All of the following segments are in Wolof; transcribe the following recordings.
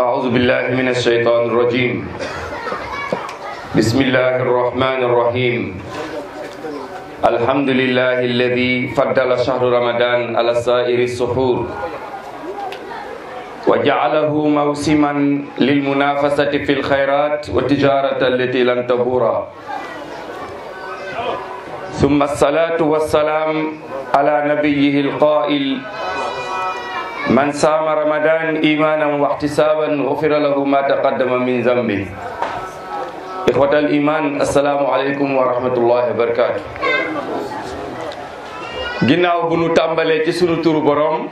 أعوذ بالله من الشيطان الرجيم بسم الله الرحمن الرحيم الحمد لله الذي فضل شهر رمضان على سائر السحور وجعله موسما للمنافسة في الخيرات والتجارة التي لن تبور ثم الصلاة والسلام على نبيه القائل من صام رمضان إيمانا واحتسابا غفر له ما تقدم من ذنبه إخوة الإيمان السلام عليكم ورحمة الله وبركاته ginnaaw bu nu tàmbalee ci sunu turu borom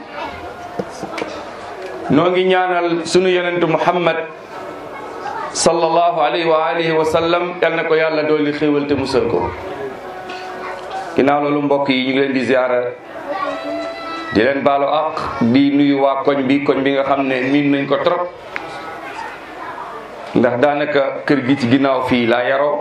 noo ngi ñaanal sunu yonentu Muhammad sallallahu alayhi wa alihi wa sallam yal na ko yàlla dooli xéewal te musal ko ginnaaw loolu mbokk yi ñu ngi leen di ziara di leen baalu ak di nuyu waa koñ bi koñ bi nga xam ne miin nañ ko trop ndax daanaka kër gi ci ginnaaw fii laa yaroo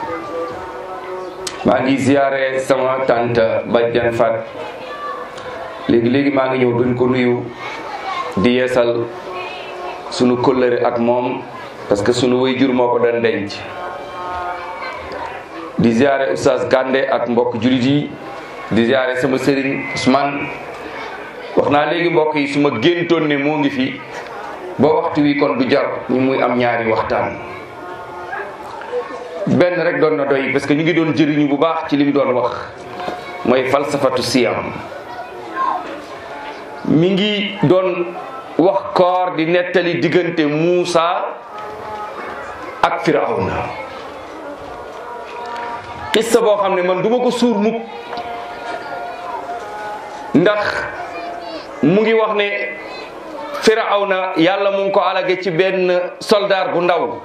maa ngi ziare sama tante Badiane Fat léegi léegi maa ngi ñëw duñ ko nuyu di yeesal sunu kóllëre ak moom parce que sunu waajur moo ko doon denc di ziare Oustaz Kande ak mbokk julit yi di ziare sama sëriñ Ousmane wax naa léegi mbokk yi su ma géntoon ne moo ngi fi ba waxtu wi kon du jar ñu muy am ñaari waxtaan benn rek doon na doy parce que ñu ngi doon jëriñu bu baax ci li mu doon wax mooy falsafatu siyam mi ngi doon wax koor di nettali diggante Muusa ak Firawna xissa boo xam ne man duma ko suur mukk ndax mu ngi wax ne Firawna yàlla mu ngi ko alage ci benn soldaar bu ndaw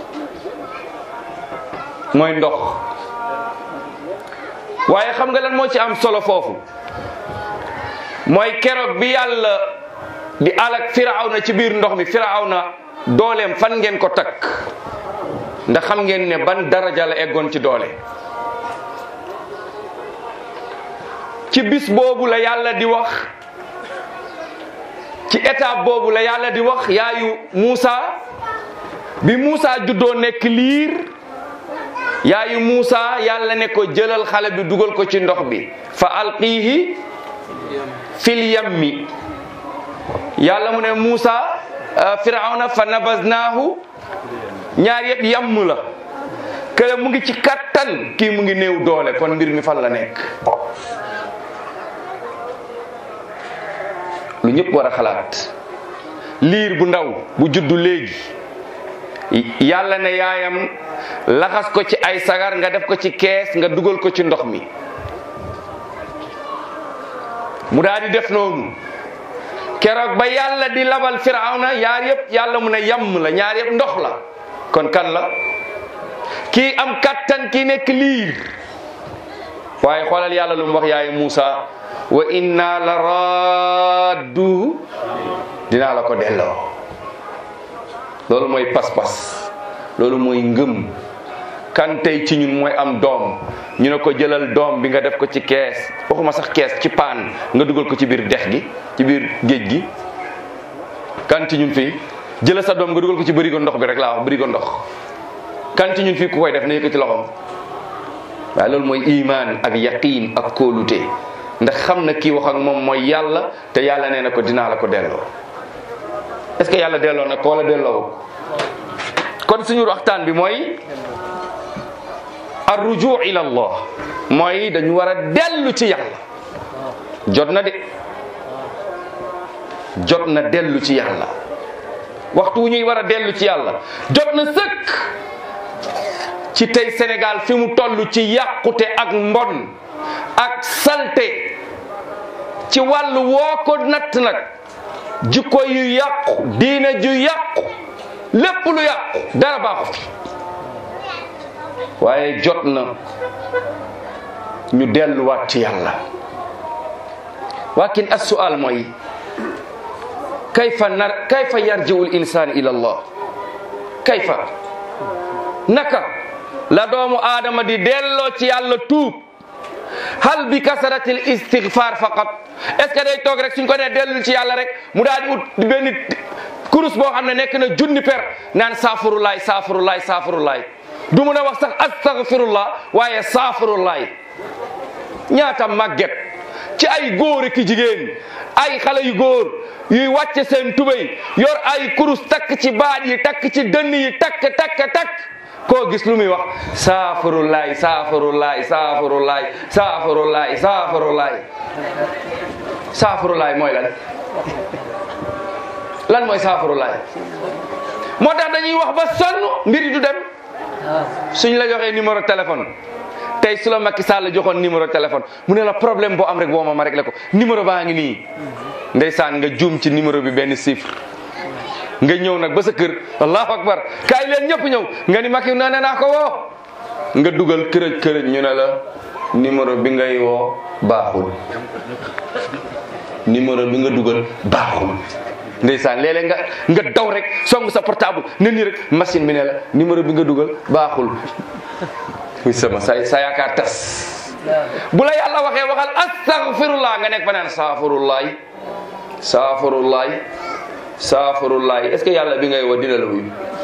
mooy ndox waaye xam nga lan moo ci am solo foofu mooy keroog bi yàlla di alag Firawna ci biir ndox mi Firawna dooleem fan ngeen ko takk ndax xam ngeen ne ban daraja la eggoon ci doole ci bis boobu la yàlla di wax ci étape boobu la yàlla di wax yaayu Muusa bi Muusa juddoo nekk liir yaayu Muusa yàlla ne ko jëlal xale bi dugal ko ci ndox bi fa alqiihi fil yammi yàlla mu ne Muusa firawna fa nabaznaahu ñaar yëpp yamm la kële mu ngi ci kattan kii mu ngi néew doole kon mbir mi fan la nekk lu ñëpp war a xalaat liir bu ndaw bu juddu léegi yàlla ne yaayam laxas ko ci ay sagar nga def ko ci kees nga dugal ko ci ndox mi mu daal di def noonu keroog ba yàlla di labal firawna yaar yëpp yàlla mu ne yàmm la ñaar yëpp ndox la kon kan la kii am kattan kii nekk liir waaye xoolal yàlla lu mu wax yaayu Muusa wa inna la raddu dinaa la ko delloo loolu mooy pas-pas loolu mooy ngëm kan tey ci ñun mooy am doom ñu ne ko jëlal doom bi nga def ko ci kees waxuma sax kees ci paan nga dugal ko ci biir dex gi ci biir géej gi kan ci ñun fii jëlal sa doom nga dugal ko ci bërigo ndox bi rek laa wax bërigo ndox kan ci ñun fii ku koy def na yëkkati loxoom waaye loolu mooy iman ak yaqin ak kóolute ndax xam na kii wax ak moom mooy yàlla te yàlla nee na ko dinaa la ko delloo est-ce que yàlla delloo na ko wala delloo kon suñu waxtaan bi mooy arruju ila allah mooy dañu war a dellu ci yàlla jot na de jot na dellu ci yàlla waxtu wu ñuy war a dellu ci yàlla jot na sëkk ci tey Sénégal fi mu toll ci yàqute ak mbon ak salte ci wàllu woo ko natt nag jikko yu yàqu diina ju yàqu lépp lu yàqu dara baaxu fi waaye jot na ñu delluwaat ci yàlla wakin assual mooy kayfa nar kayfa yarji'u l insaan ila allah kayfa naka la doomu aadama di delloo ci yàlla tuub hal bi kasaratil istighfar faqat est ce que day toog rek suñ ko nee dellul ci yàlla rek mu daal di ut benn kurus boo xam ne nekk na junni per naan saafurulaay saafurulaay saafurulaay du mun a wax sax astaghfirullah waaye saafurulaay ñaata màgget ci ay góor ki jigéen ay xale yu góor yuy wàcce seen tubéy yor ay kurus takk ci baat yi takk ci dënn yi takk takk takk koo gis lu muy wax saafurulaay saafurulaay saafurulaay saafurulaay saafurulaay saafurulaay mooy lan lan mooy saafurulaay moo tax dañuy wax ba sonn mbir yi du dem suñ la joxee numéro téléphone tey su la Macky Sall joxoon numéro téléphone mu ne la problème boo am rek boo ma ma réglé ko numéro baa ngi nii ndeysaan nga juum ci numéro bi benn chiffre nga ñëw nag ba sa kër allahu akbar kaay leen ñëpp ñëw nga ni Macky nee naa ko woo nga dugal kërëj kërëj ñu ne la numéro bi ngay woo baaxul numéro bi nga dugal baaxul ndeysaan léeg-léeg nga nga daw rek song sa portable ne nii rek machine bi ne la numéro bi nga dugal baaxul muy sama sa sa yaakaar tas bu la yàlla waxee waxal astaghfirullah nga nekk fa naan saafarullaay saafarullaay saafarullaay est ce que yàlla bi ngay woo dina la wuyu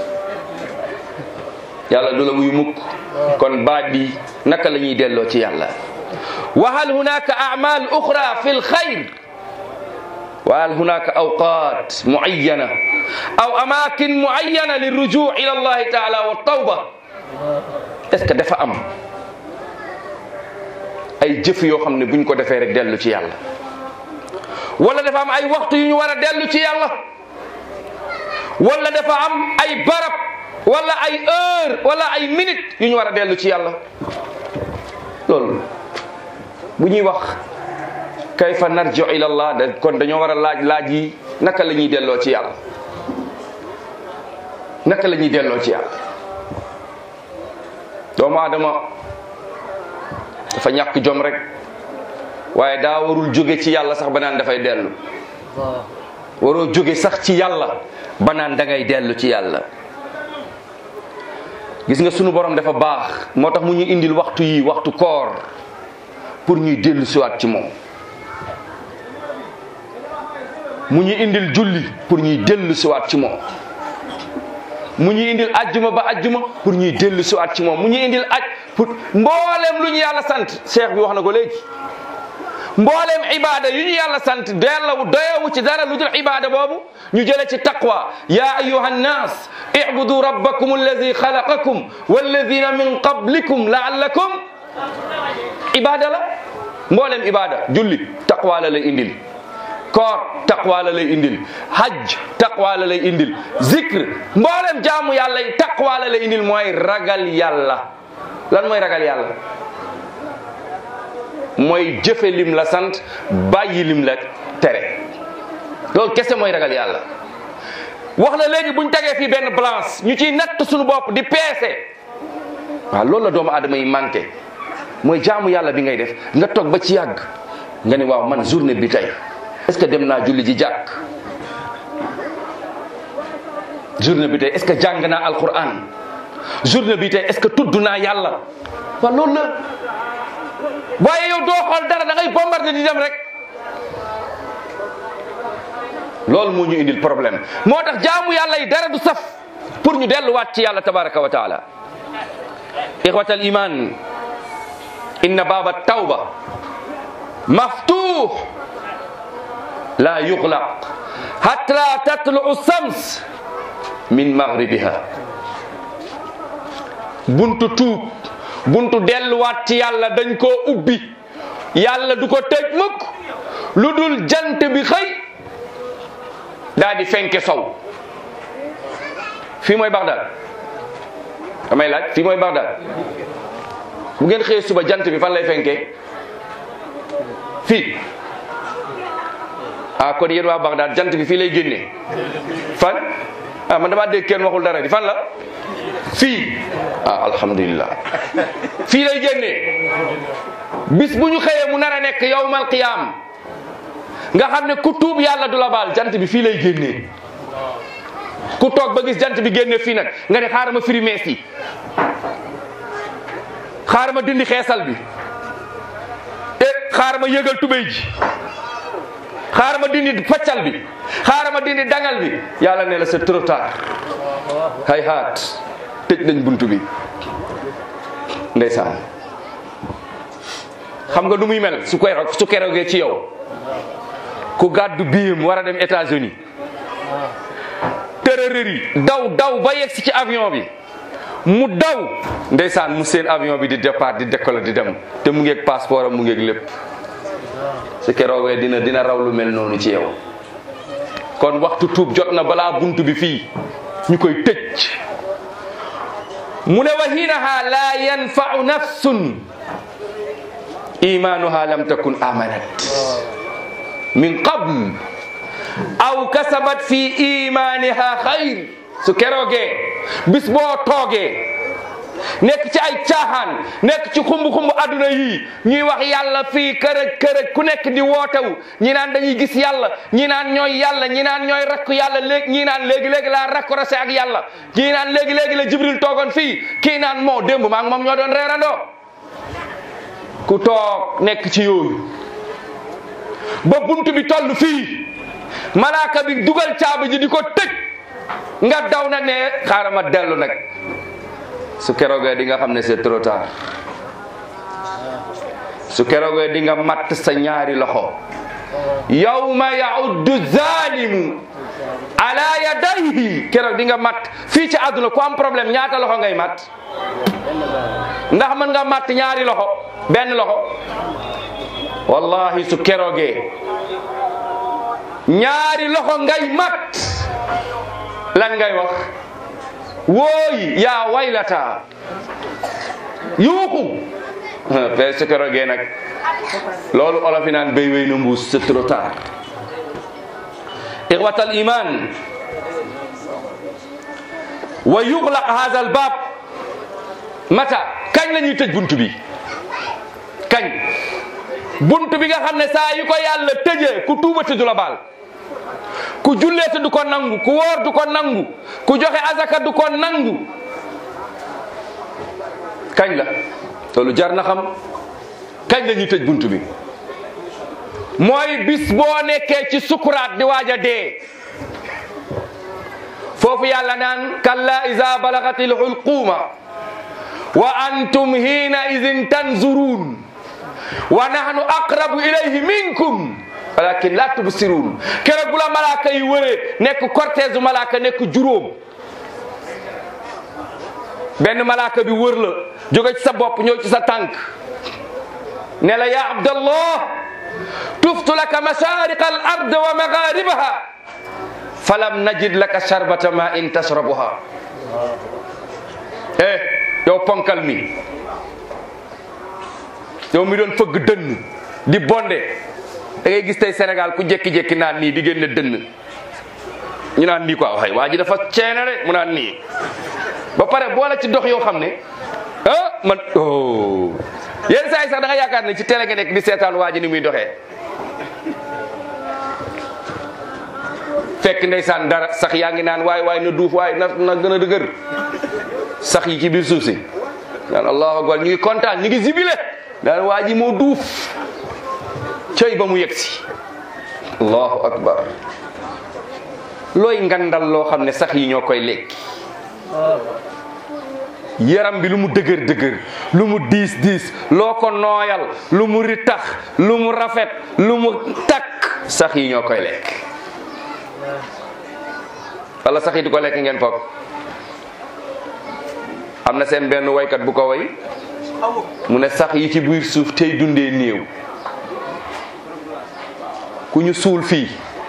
yàlla du la wuyu mukk kon baat bi naka la ñuy delloo ci yàlla wa hal hunaka a'mal ukhra fi lxayr wa hal hunaka awqat muayyana aw amakin muayyana lirruju ila allahi taala wa tawba est ce que dafa am ay jëf yoo xam ne buñ ko defee rek dellu ci yàlla wala dafa am ay waxtu yu ñu war a dellu ci yàlla wala dafa am ay barab wala ay heure wala ay minute yu ñu war a dellu ci yàlla loolu bu ñuy wax kayfa narji'u ila allah da kon dañoo war a laaj laaj yi naka la ñuy delloo ci yàlla naka la ñuy delloo ci yàlla doomu aadama dafa ñàkk jom rek waaye daa warul jóge ci yàlla sax ba naan dafay dellu waroo jóge sax ci yàlla ba naan da ngay dellu ci yàlla gis nga sunu borom dafa baax moo tax mu ñu indil waxtu yi waxtu koor pour ñuy dellu siwaat ci moom mu ñu indil julli pour ñuy dellu siwaat ci moom mu ñu indil ajjuma ba ajjuma pour ñuy dellu siwaat ci moom mu ñu indil aj pour mboolem lu ñu yàlla sant cheikh bi wax na ko léegi mboolem ibada yu ñu yàlla sant dellawu doyewu ci dara lu dul ibada boobu ñu jële ci taqwa ya ayuha nnas ibudu rabbakum alladi xalaqakum walladina min qablikum laallakum ibada la mboolem ibada julli taqwa la lay indil koor taqwa la lay indil hajj taqwa la lay indil zikr mboolem jaamu yàlla yi taqwa la lay indil mooy ragal yàlla lan mooy ragal yàlla mooy jëfe lim la sant bàyyi lim la tere loolu kese mooy ragal yàlla wax na léegi buñ tegee fii benn balance ñu ciy natt suñu bopp di peese waaw loolu la doomu aadama yi manqué mooy jaamu yàlla bi ngay def nga toog ba ci yàgg nga ni waaw man journée bi tey est-ce que dem naa julli ji jàkk journée bi tey est-ce que jàng naa alquran journée bi tey est-ce que tudd naa yàlla waaw loolu la waaye yow doo xool dara da ngay bombardé di dem rek loolu moo ñu indil problème moo tax jaamu yàlla yi dara du saf pour ñu delluwaat ci yàlla tabaraka wa taala ixwata al iman inna baaba tawba maftuh la yuxlaq hatta tatluu shams min maghribiha buntu tuub buntu delluwaat ci yàlla dañ koo ubbi yàlla du ko tëj mukk lu dul jant bi xëy daa di fenke sow fii mooy Bagdad damay laaj fii mooy Bagdad bu ngeen xëyee suba jant bi fan lay fenke fii ah kon yéen waa Bagdad jant bi fii lay génnee fan ah man damaa dégg kenn waxul dara di fan la fii ah alhamdulillah fii lay génnee bis bu ñu xëyee mu nar a nekk yawmal qiyaam nga xam ne ku tuub yàlla du la baal jant bi fii lay génnee ku toog ba gis jant bi génnee fii nag nga ne xaaral ma firi mees yi xaaral ma dindi xeesal bi e xaaral ma yëgal tubéy ji xaaral ma dindi faccal bi xaaral ma dindi dangal bi yàlla ne la c'est trop tard hay haat tëj nañ buntu bi ndeysaan xam nga nu muy mel su koy su keroogee ci yow ku gàddu biyam war a dem États-Unis tërërëri daw daw ba yegg si ci avion bi mu daw ndeysaan mu seen avion bi di départ di décoller di dem te mu ngeeg passeport am mu ngeeg lépp su keroogee dina dina raw lu mel noonu ci yow kon waxtu tuub jot na balaa buntu bi fii ñu koy tëj mu ne wa hiinaha la yanfau nafsun imanuha lam takun amanat min qabl aw kasabat fi imaniha xayr su keroogee bis boo toogee nekk ci ay caaxaan nekk ci xumb-xumb adduna yii ñuy wax yàlla fii kërëj kërëj ku nekk di wootewu ñi naan dañuy gis yàlla ñi naan ñooy yàlla ñi naan ñooy rakku yàlla léegi ñi naan léegi-léegi laa raccroché ak yàlla ñi naan léegi-léegi la jibril toogoon fii kii naan moo démb maa ngi moom ñoo doon reerandoo ku toog nekk ci yooyu ba buntu bi toll fii malaaka bi dugal caabi ji di ko tëj nga daw na ne xaaral ma dellu nag su keroogee di nga xam ne c'est trop tard su keroogee di nga matt sa ñaari loxo yawma yauddu zalimu ala yadayhi keroog di nga matt fii ci àdduna ku am problème ñaata loxo ngay matt ndax mën nga matt ñaari loxo benn loxo wallahi su keroogee ñaari loxo ngay matt lan ngay wax wooy yaa waylata yuuxu pe su keroogee nag loolu olof yi naan béy wéy na mbuus c'est trop tard ixwatal iman wa yuxlaq hadha al bab mata kañ la ñuy tëj buntu bi kañ buntu bi nga xam ne saa yu ko yàlla tëjee ku tuubati du la baal ku julleete du ko nangu ku woor du ko nangu ku joxe azaka du ko nangu kañ la loolu jar na xam kañ la ñuy tëj buntu bi mooy bis boo nekkee ci sukuraat di waaj a dee foofu yàlla naan kalla iza balagatil hulquma wa antum hina idin tanzurun wa nahnu aqrabu ilayhi minkum walakin la tubsirun keroog bu la malaaka yi wëree nekk cortège malaaka nekk juróom benn malaaka bi wër la jóge ci sa bopp ñëw ci sa tànk ne la ya abdallah tuftu laka mashariqa al ard wa magharibaha falam najid laka sharbata ma in tashrabuha eh yow ponkal mi yow mi doon fëgg dënn di bonde da ngay gis tey Sénégal ku jékki-jékki naan nii di génne dënn ñu naan nii quoi waxay waa ji dafa ceene rek mu naan nii ba pare boole ci dox yoo xam ne ah man oh yenn saa yi sax da nga yaakaar ne ci télé nga nekk di seetaan waa ji ni muy doxee fekk ndeysaan dara sax yaa ngi naan waay waay na duuf waay na na gën a dëgër sax yi ci biir suuf si naan allahu akbar ñu ngi kontaan ñu ngi zibile daan waa ji moo duuf cëy ba mu yegg si allahu akbar looy ngandal loo xam ne sax yi ñoo koy lekki yaram bi lu mu dëgër dëgër lu mu diis diis loo ko nooyal lu mu ritax lu mu rafet lu mu takk sax yi ñoo koy lekk wala sax yi di ko lekk ngeen foog am na seen benn waykat bu ko way mu ne sax yi ci biir suuf tey dundee néew ku ñu suul fii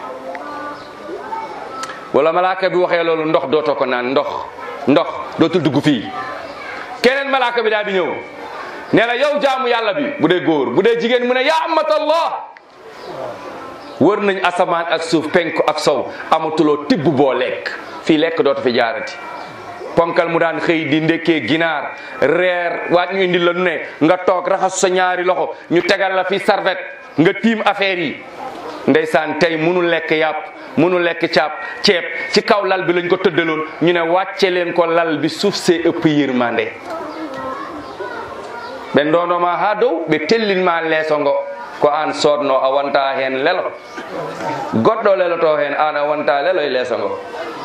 wala malaaka bi waxee loolu ndox dootoo ko naan ndox ndox dootul dugg fii keneen malaaka bi daal di ñëw nee na yow jaamu yàlla bi bu dee góor bu dee jigéen mu ne yaa amatallah wër nañ asamaan ak suuf penk ak sow amatuloo tibb boo lekk fii lekk dootu fi jaarati ponkal mu daan xëy di ndekkee ginaar reer waat ñu indi la nu ne nga toog raxasu sa ñaari loxo ñu tegal la fi sarvet nga tiim affaire yi ndeysaan tey munu lekk yàpp munu lekk caab ceeb ci kaw lal bi lañ ko tëddaloon ñu ne wàcce leen ko lal bi suuf see ëpp yërmande ɓe ndonoma ha dow ɓe tellinma leeso ngo ko an sodno a wonta hen lelo goɗɗo leloto hen an a wonta lelo e leesa ngo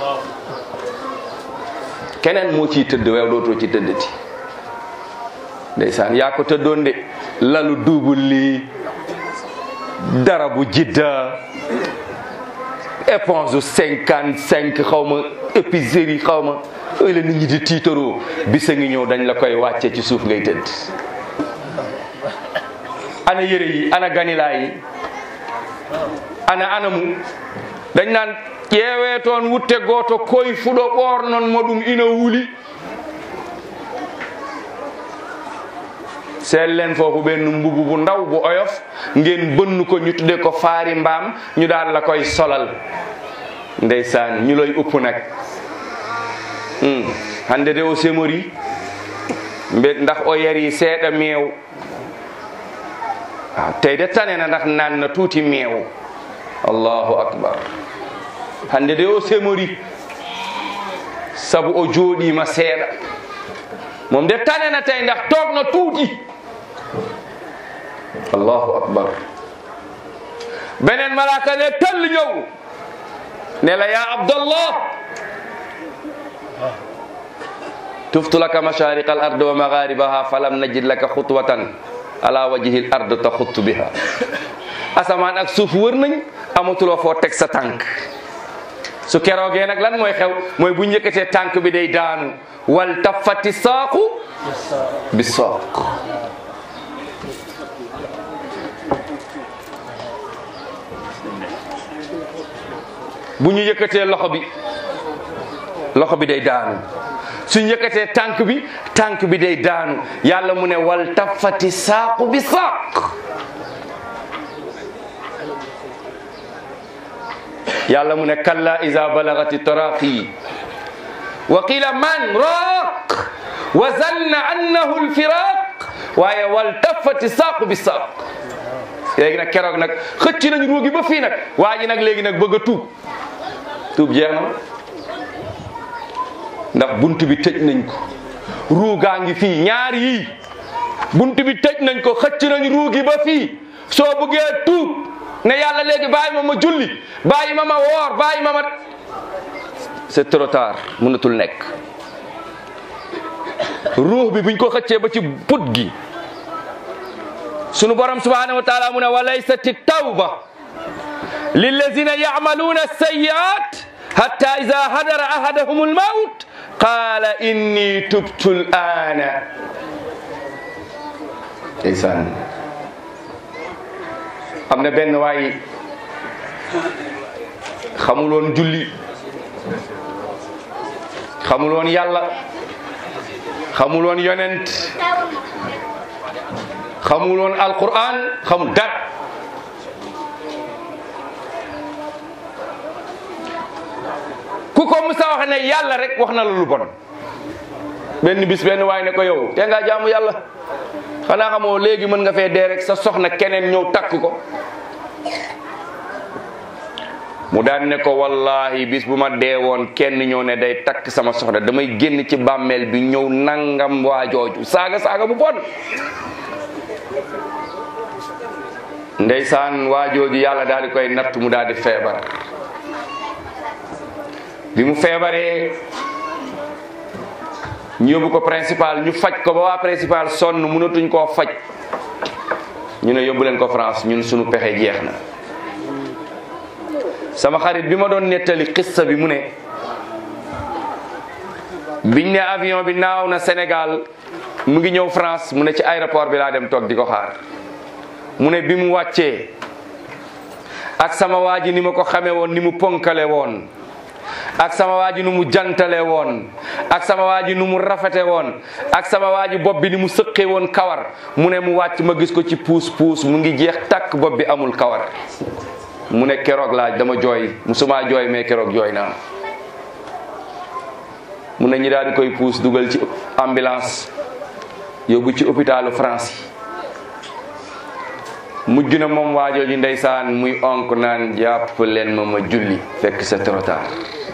keneen moo ciy tëdd wew ɗo to ci tëddati ndeysaan yaa ko tëddoon de lalu duubul lii dara bu jidda éponge u cinquante cinq xaw ma épicerie xaw ma ëy la nit ñi di tiitaroo bisa ngi ñëw dañ la koy wàcce ci suuf ngay tëdd ana yére yi ana ganilaa yi ana anamu dañ naan ƴeewe toon wutte gooto koye fuɗo ɓornon mo ɗum ina wuli seetleen foofu benn mbubu bu ndaw bu oyof ngeen bënn ko ñu tudde ko faari mbaam ñu daal la koy solal ndeysaan ñu lay upp nag hande de o semori mbe ndax o yari seeɗa meew waaw tey de tane na ndax naan na tuuti meew allahu akbar hande de o semori sabu o jooɗima seeɗa moom de tane na tey ndax toog na tuuti allahu akbar beneen malaka ne tëll ñëw ne la ya abdallah tuftu laka mashariqa al ard wa magharibaha falam najid laka xutwatan ala wajhi al ard taxuttu biha asamaan ak suuf wër nañ amatuloo foo teg sa tànk su keroogee nag lan mooy xew mooy bu njëkkatee tànk bi day daanu wal tafati saaqu bi saaq bu ñu yëkkatee loxo bi loxo bi day daanu su ñu yëkkatee tànk bi tànk bi day daanu yàlla mu ne wal tafati saaqu bi saaq yàlla mu ne kalla iza balagati taraqi wa qila man raq wa zanna annahu alfiraq waaye wal tafati saaqu bi saaq léegi nag keroog nag xëcc nañ ruugi ba fii nag waa ji nag léegi nag bëgg a tuub tuub jeex na ndax bunt bi tëj nañ ko ruugaa ngi fii ñaar yii bunt bi tëj nañ ko xëcc nañ ruugi ba fii soo bëggee tuub ne yàlla léegi bàyyi ma ma julli bàyyi ma ma woor bàyyi ma ma c'est trop tard mënatul nekk ruux bi buñ ko xëccee ba ci put gi sunu borom subhanahu wa taala mu ne wa laysati tawba lillazina yacmaluuna alsayiat hatta ida hadara ahadahum almaut qala inni tubtu alana ndeysaan am na benn waay xamuloon julli xamuloon yàlla xamuloon yonent xamuloon alquran xamul dara ku ko musa wax ne yàlla rek wax na la lu bon benn bis benn waay ne ko yow te nga jaamu yàlla xanaa xamoo léegi mën nga fee dee rek sa soxna keneen ñëw takk ko mu daan ne ko wallahi bis bu ma dee woon kenn ñëw ne day takk sama soxna damay génn ci bàmmeel bi ñëw nangam waa jooju saaga saaga bu bon ndeysaan waa jooju yàlla daal di koy natt mu daal di feebar bi mu feebaree ñu yóbbu ko principal ñu faj ko ba waa principal sonn mënatuñ koo faj ñu ne yóbbu leen ko France ñun suñu pexe jeex na sama xarit bi ma doon nettali xissa bi mu ne biñ ne avion bi naaw na Sénégal mu ngi ñëw France mu ne ci aéroport bi laa dem toog di ko xaar mu ne bi mu wàccee ak sama waa ji ni ma ko xamee woon ni mu ponkale woon ak sama waa ji nu mu jantale woon ak sama waa ji nu mu rafete woon ak sama waa ji bopp bi ni mu sëqee woon kawar mu ne mu wàcc ma gis ko ci puus puus mu ngi jeex takk bopp bi amul kawar mu ne keroog laaj dama jooy musuma jooy mais keroog jooy naa mu ne ñi daal di koy puus dugal ci ambulance yóbbu ci hôpitalu France yi mujj na moom waajooju ndeysaan muy onk naan jàpp leen ma ma julli fekk c'est trop tard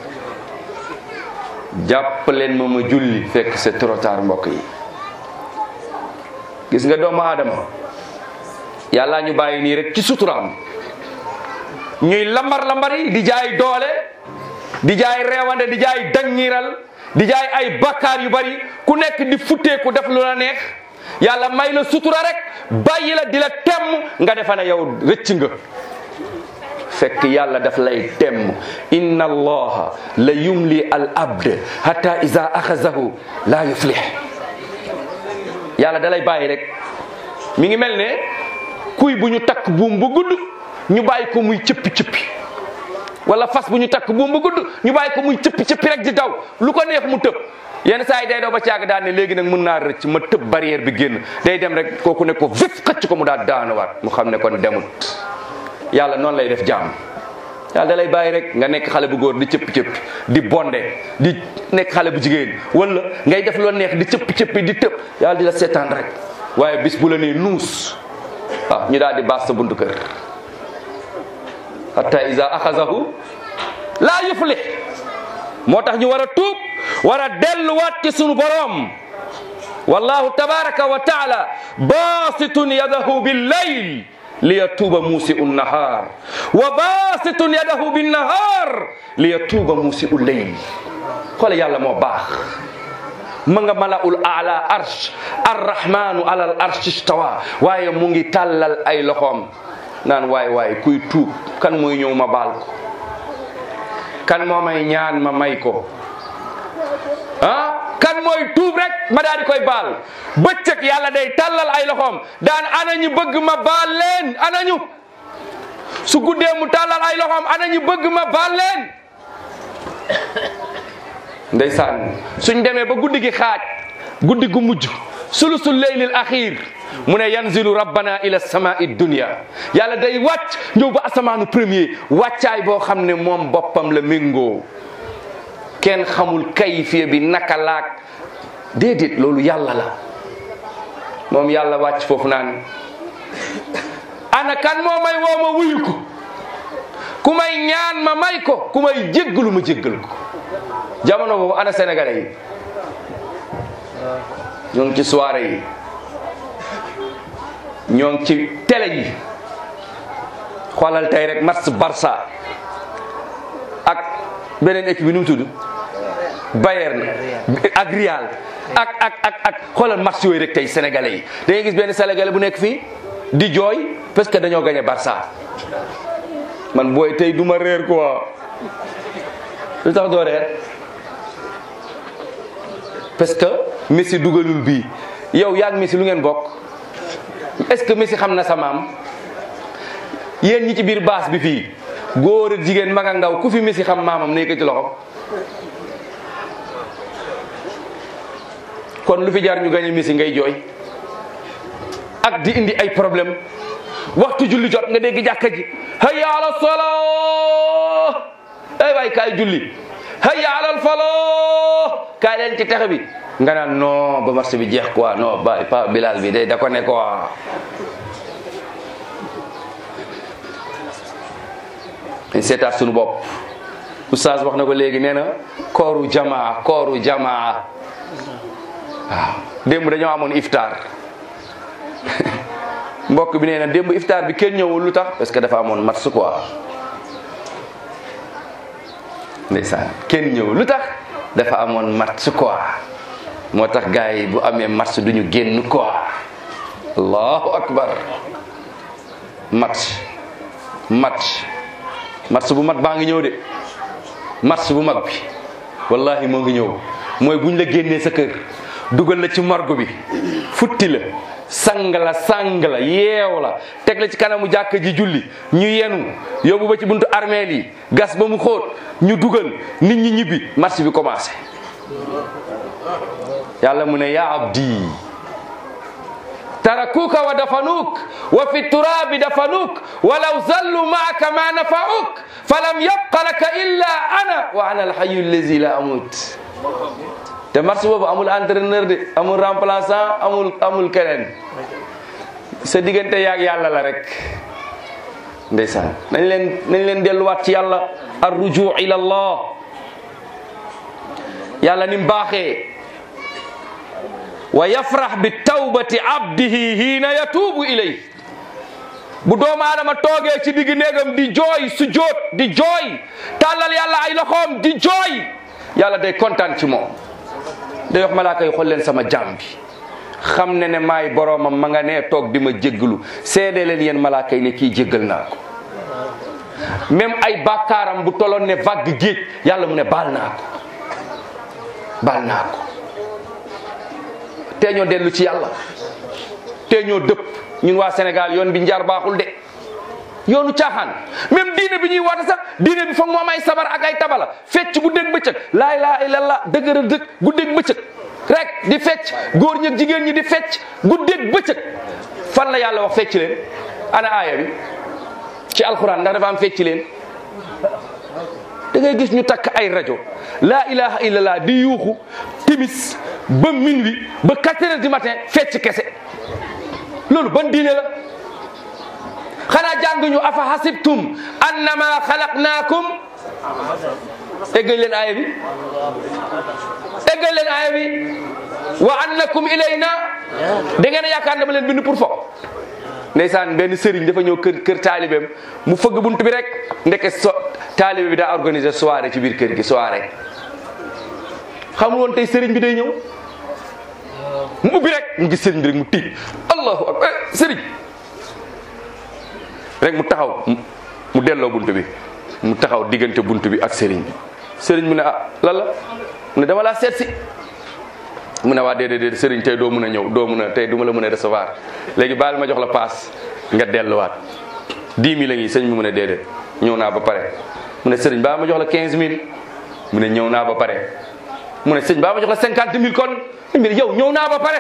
jàpp leen ma ma julli fekk c'est trop tard mbokk yi gis nga doomu aadama yàlla ñu bàyyi nii rek ci suturaam ñuy lambar lambari di jaay doole di jaay reewande di jaay dangiral di jaay ay bakkaar yu bari ku nekk di futteeku def lu la neex yàlla may la sutura rek bàyyi la di la temm nga defa ne yow rëcc nga fekk yàlla daf lay temm inna allaha la yumli al abd hatta iza axazahu la yuflih yàlla da lay bàyyi rek mi ngi mel ne kuy bu ñu takk buum bu gudd ñu bàyyi ko muy cëppi cëppi wala fas bu ñu takk buum bu gudd ñu bàyyi ko muy cëppi cëppi rek di daw lu ko neex mu tëb yenn saa yi day daw ba caag daan ne léegi nag mën naa rëcc ma tëb barrière bi génn day dem rek kooku ne ko vif xëcc ko mu daal daanuwaat mu xam ne kon demut yàlla noonu lay def jàmm yàlla da lay bàyyi rek nga nekk xale bu góor di cëppi cëppi di bonde di nekk xale bu jigéen wala ngay def loo neex di cëppi cëppi di tëb yàlla di la seetaan rek waaye bis bu la nee nuus ah ñu daal di baas sa buntu kër hatta iza axazahu laa yuflih moo tax ñu war a tuub war a delluwaat ci sunu boroom wallahu tabaraka wa taala basitun yadahu billayl liyatuuba muusiu nahar wa basitun yadahu binnahar liyatuuba muusiu leyl xoole yàlla moo baax ma nga malaul ala arsh arrahmanu ala al arsh istawa waaye mu ngi tàllal ay loxoom naan waay waay kuy tuub kan mooy ñëw ma baal ko kan moo may ñaan ma may ko ah kan mooy tuub rek ma daal di koy baal bëccëg yàlla day tàllal ay loxoom daan ana ñu bëgg ma baal leen ana ñu su guddee mu tàllal ay loxoom ana ñu bëgg ma baal leen ndeysaan suñ demee ba guddi gi xaaj guddi gu mujj sulusul leylil axiir mu ne yanzilu rabbana ila samai dunia yàlla day wàcc ñëw ba asamaanu premier wàccaay boo xam ne moom boppam la méngoo kenn xamul kayfiya bi naka laak déedéet loolu yàlla la moom yàlla wàcc foofu naan ana kan moo may woo ma wuyu ko ku may ñaan ma may ko ku may jéggalu ma jéggal ko jamono boobu ana sénégalais yi ñoo ngi ci soirée yi ñoo ngi ci télé yi xoolal tey rek match Barça ak beneen équipe bi nu mu tudd Bayern ak Real ak ak ak ak xoolal match yooyu rek tey sénégalais yi da ngay gis benn sénégalais bu nekk fii di jooy parce que dañoo gagné Barça man booy tey du ma réer quoi lu tax doo réer parce que Messi dugalul bii yow yaag Messi lu ngeen bokk est-ce que Messi xam na sa maam yéen ñi ci biir baas bi fii góor ak jigéen mag ak ndaw ku fi Messi xam maamam ne ko ci loxo kon lu fi jaar ñu gañe Messi ngay jooy ak di indi ay problème waxtu julli jot nga dégg jàkka ji hayya ala salaa ay waay kaay julli hayya ala falaa kaay leen ci texe bi nga naan non ba marché bi jeex quoi non ba pa bilal bi day da ko ne quoi dañ seetaat suñu bopp oustaz wax na ko léegi nee na kooru jamaa kooru jamaa waaw démb dañoo amoon iftar mbokk bi nee na démb iftar bi kenn ñëwul lu tax parce que dafa amoon match quoi ndeysaan kenn ñëwul lu tax dafa amoon match quoi moo tax gars yi bu amee match duñu génn quoi allahu akbar match match match bu mag baa ngi ñëw de match bu mag bi wallahi moo ngi ñëw mooy buñ la génnee sa kër dugal la ci morgue bi futti la sang la sang la yeew la teg la ci kanamu jàkka ji julli ñu yenu yóbbu ba ci buntu armeel yi gas ba mu xóot ñu dugal nit ñi ñibbi match bi commencé yàlla mu ne ya abdi tarakuka wa dafanuk wa fi turabi dafanuk walaw zallu maaka ma nafauk falam yabqa laka illa ana wa ana alhayu allazi la amut te match boobu amul entraîneur de amul remplaçant amul amul keneen sa diggante yaag yàlla la rek ndeysaan nañ leen nañ leen delluwaat ci yàlla ar rujuu ila allah yàlla ni mu baaxee wa yafrax bi tawbati abdihi hiina yatuubu ilay bu doomu aadama toogee ci digg néegam di jooy su jóot di jooy tàllal yàlla ay loxoom di jooy yàlla day kontaan ci moom day wax malaaka yi xool leen sama jaam bi xam ne ne maay boroomam ma nga nee toog di ma jéggalu seede leen yéen malaaka yi ne kii jéggal naa ko même ay bàkkaaram bu toloon ne vague géej yàlla mu ne baal naa ko baal naa ko tee ñoo dellu ci yàlla tee ñoo dëpp ñun waa Sénégal yoon bi njar baaxul de yoonu caaxaan même diine bi ñuy woote sax diine bi foog mu am ay sabar ak ay tabala fecc guddeeg bëccëg laa ilaaha illallah dëgër dëgg guddeeg bëccëg rek di fecc góor ñi ak jigéen ñi di fecc guddeeg bëccëg fan la yàlla wax fecc leen ana aaya bi ci alxuraan ndax dafa am fecc leen da ngay gis ñu takk ay rajo laa ilaha illallah di yuuxu timis ba minuit ba quatre heures du matin fecc kese loolu ban diine la xanaa jànguñu afa hasibtum annama xalaqnaakum eggal leen aaya bi eggal leen aaya bi wa annakum ilayna da ngeen a yaakaar dama leen bind pour fo ndeysaan benn sëriñ dafa ñëw kër kër taalibeem mu fëgg bunt bi rek ndeke so taalibe bi daa organiser soirée ci biir kër gi soirée xamul woon tey sëriñ bi day ñëw mu ubbi rek mu gis sëriñ bi rek mu tiit allahu akbar sëriñ rek mu taxaw mu delloo bunt bi mu taxaw diggante bunt bi ak sëriñ bi sëriñ mu ne ah lan la mu ne dama laa seet si mu ne waa déedéet déedéet sëriñ tey doo mun a ñëw doo mun a tey du ma la mën a recevoir léegi baal ma jox la paas nga delluwaat 10 000 la ngi sëñ bi mu ne déedéet ñëw naa ba pare mu ne sëriñ baal ma jox la 15 000 mu ne ñëw naa ba pare mu ne sëñ baal ma jox la 50 000 kon sëñ bi ne yow ñëw naa ba pare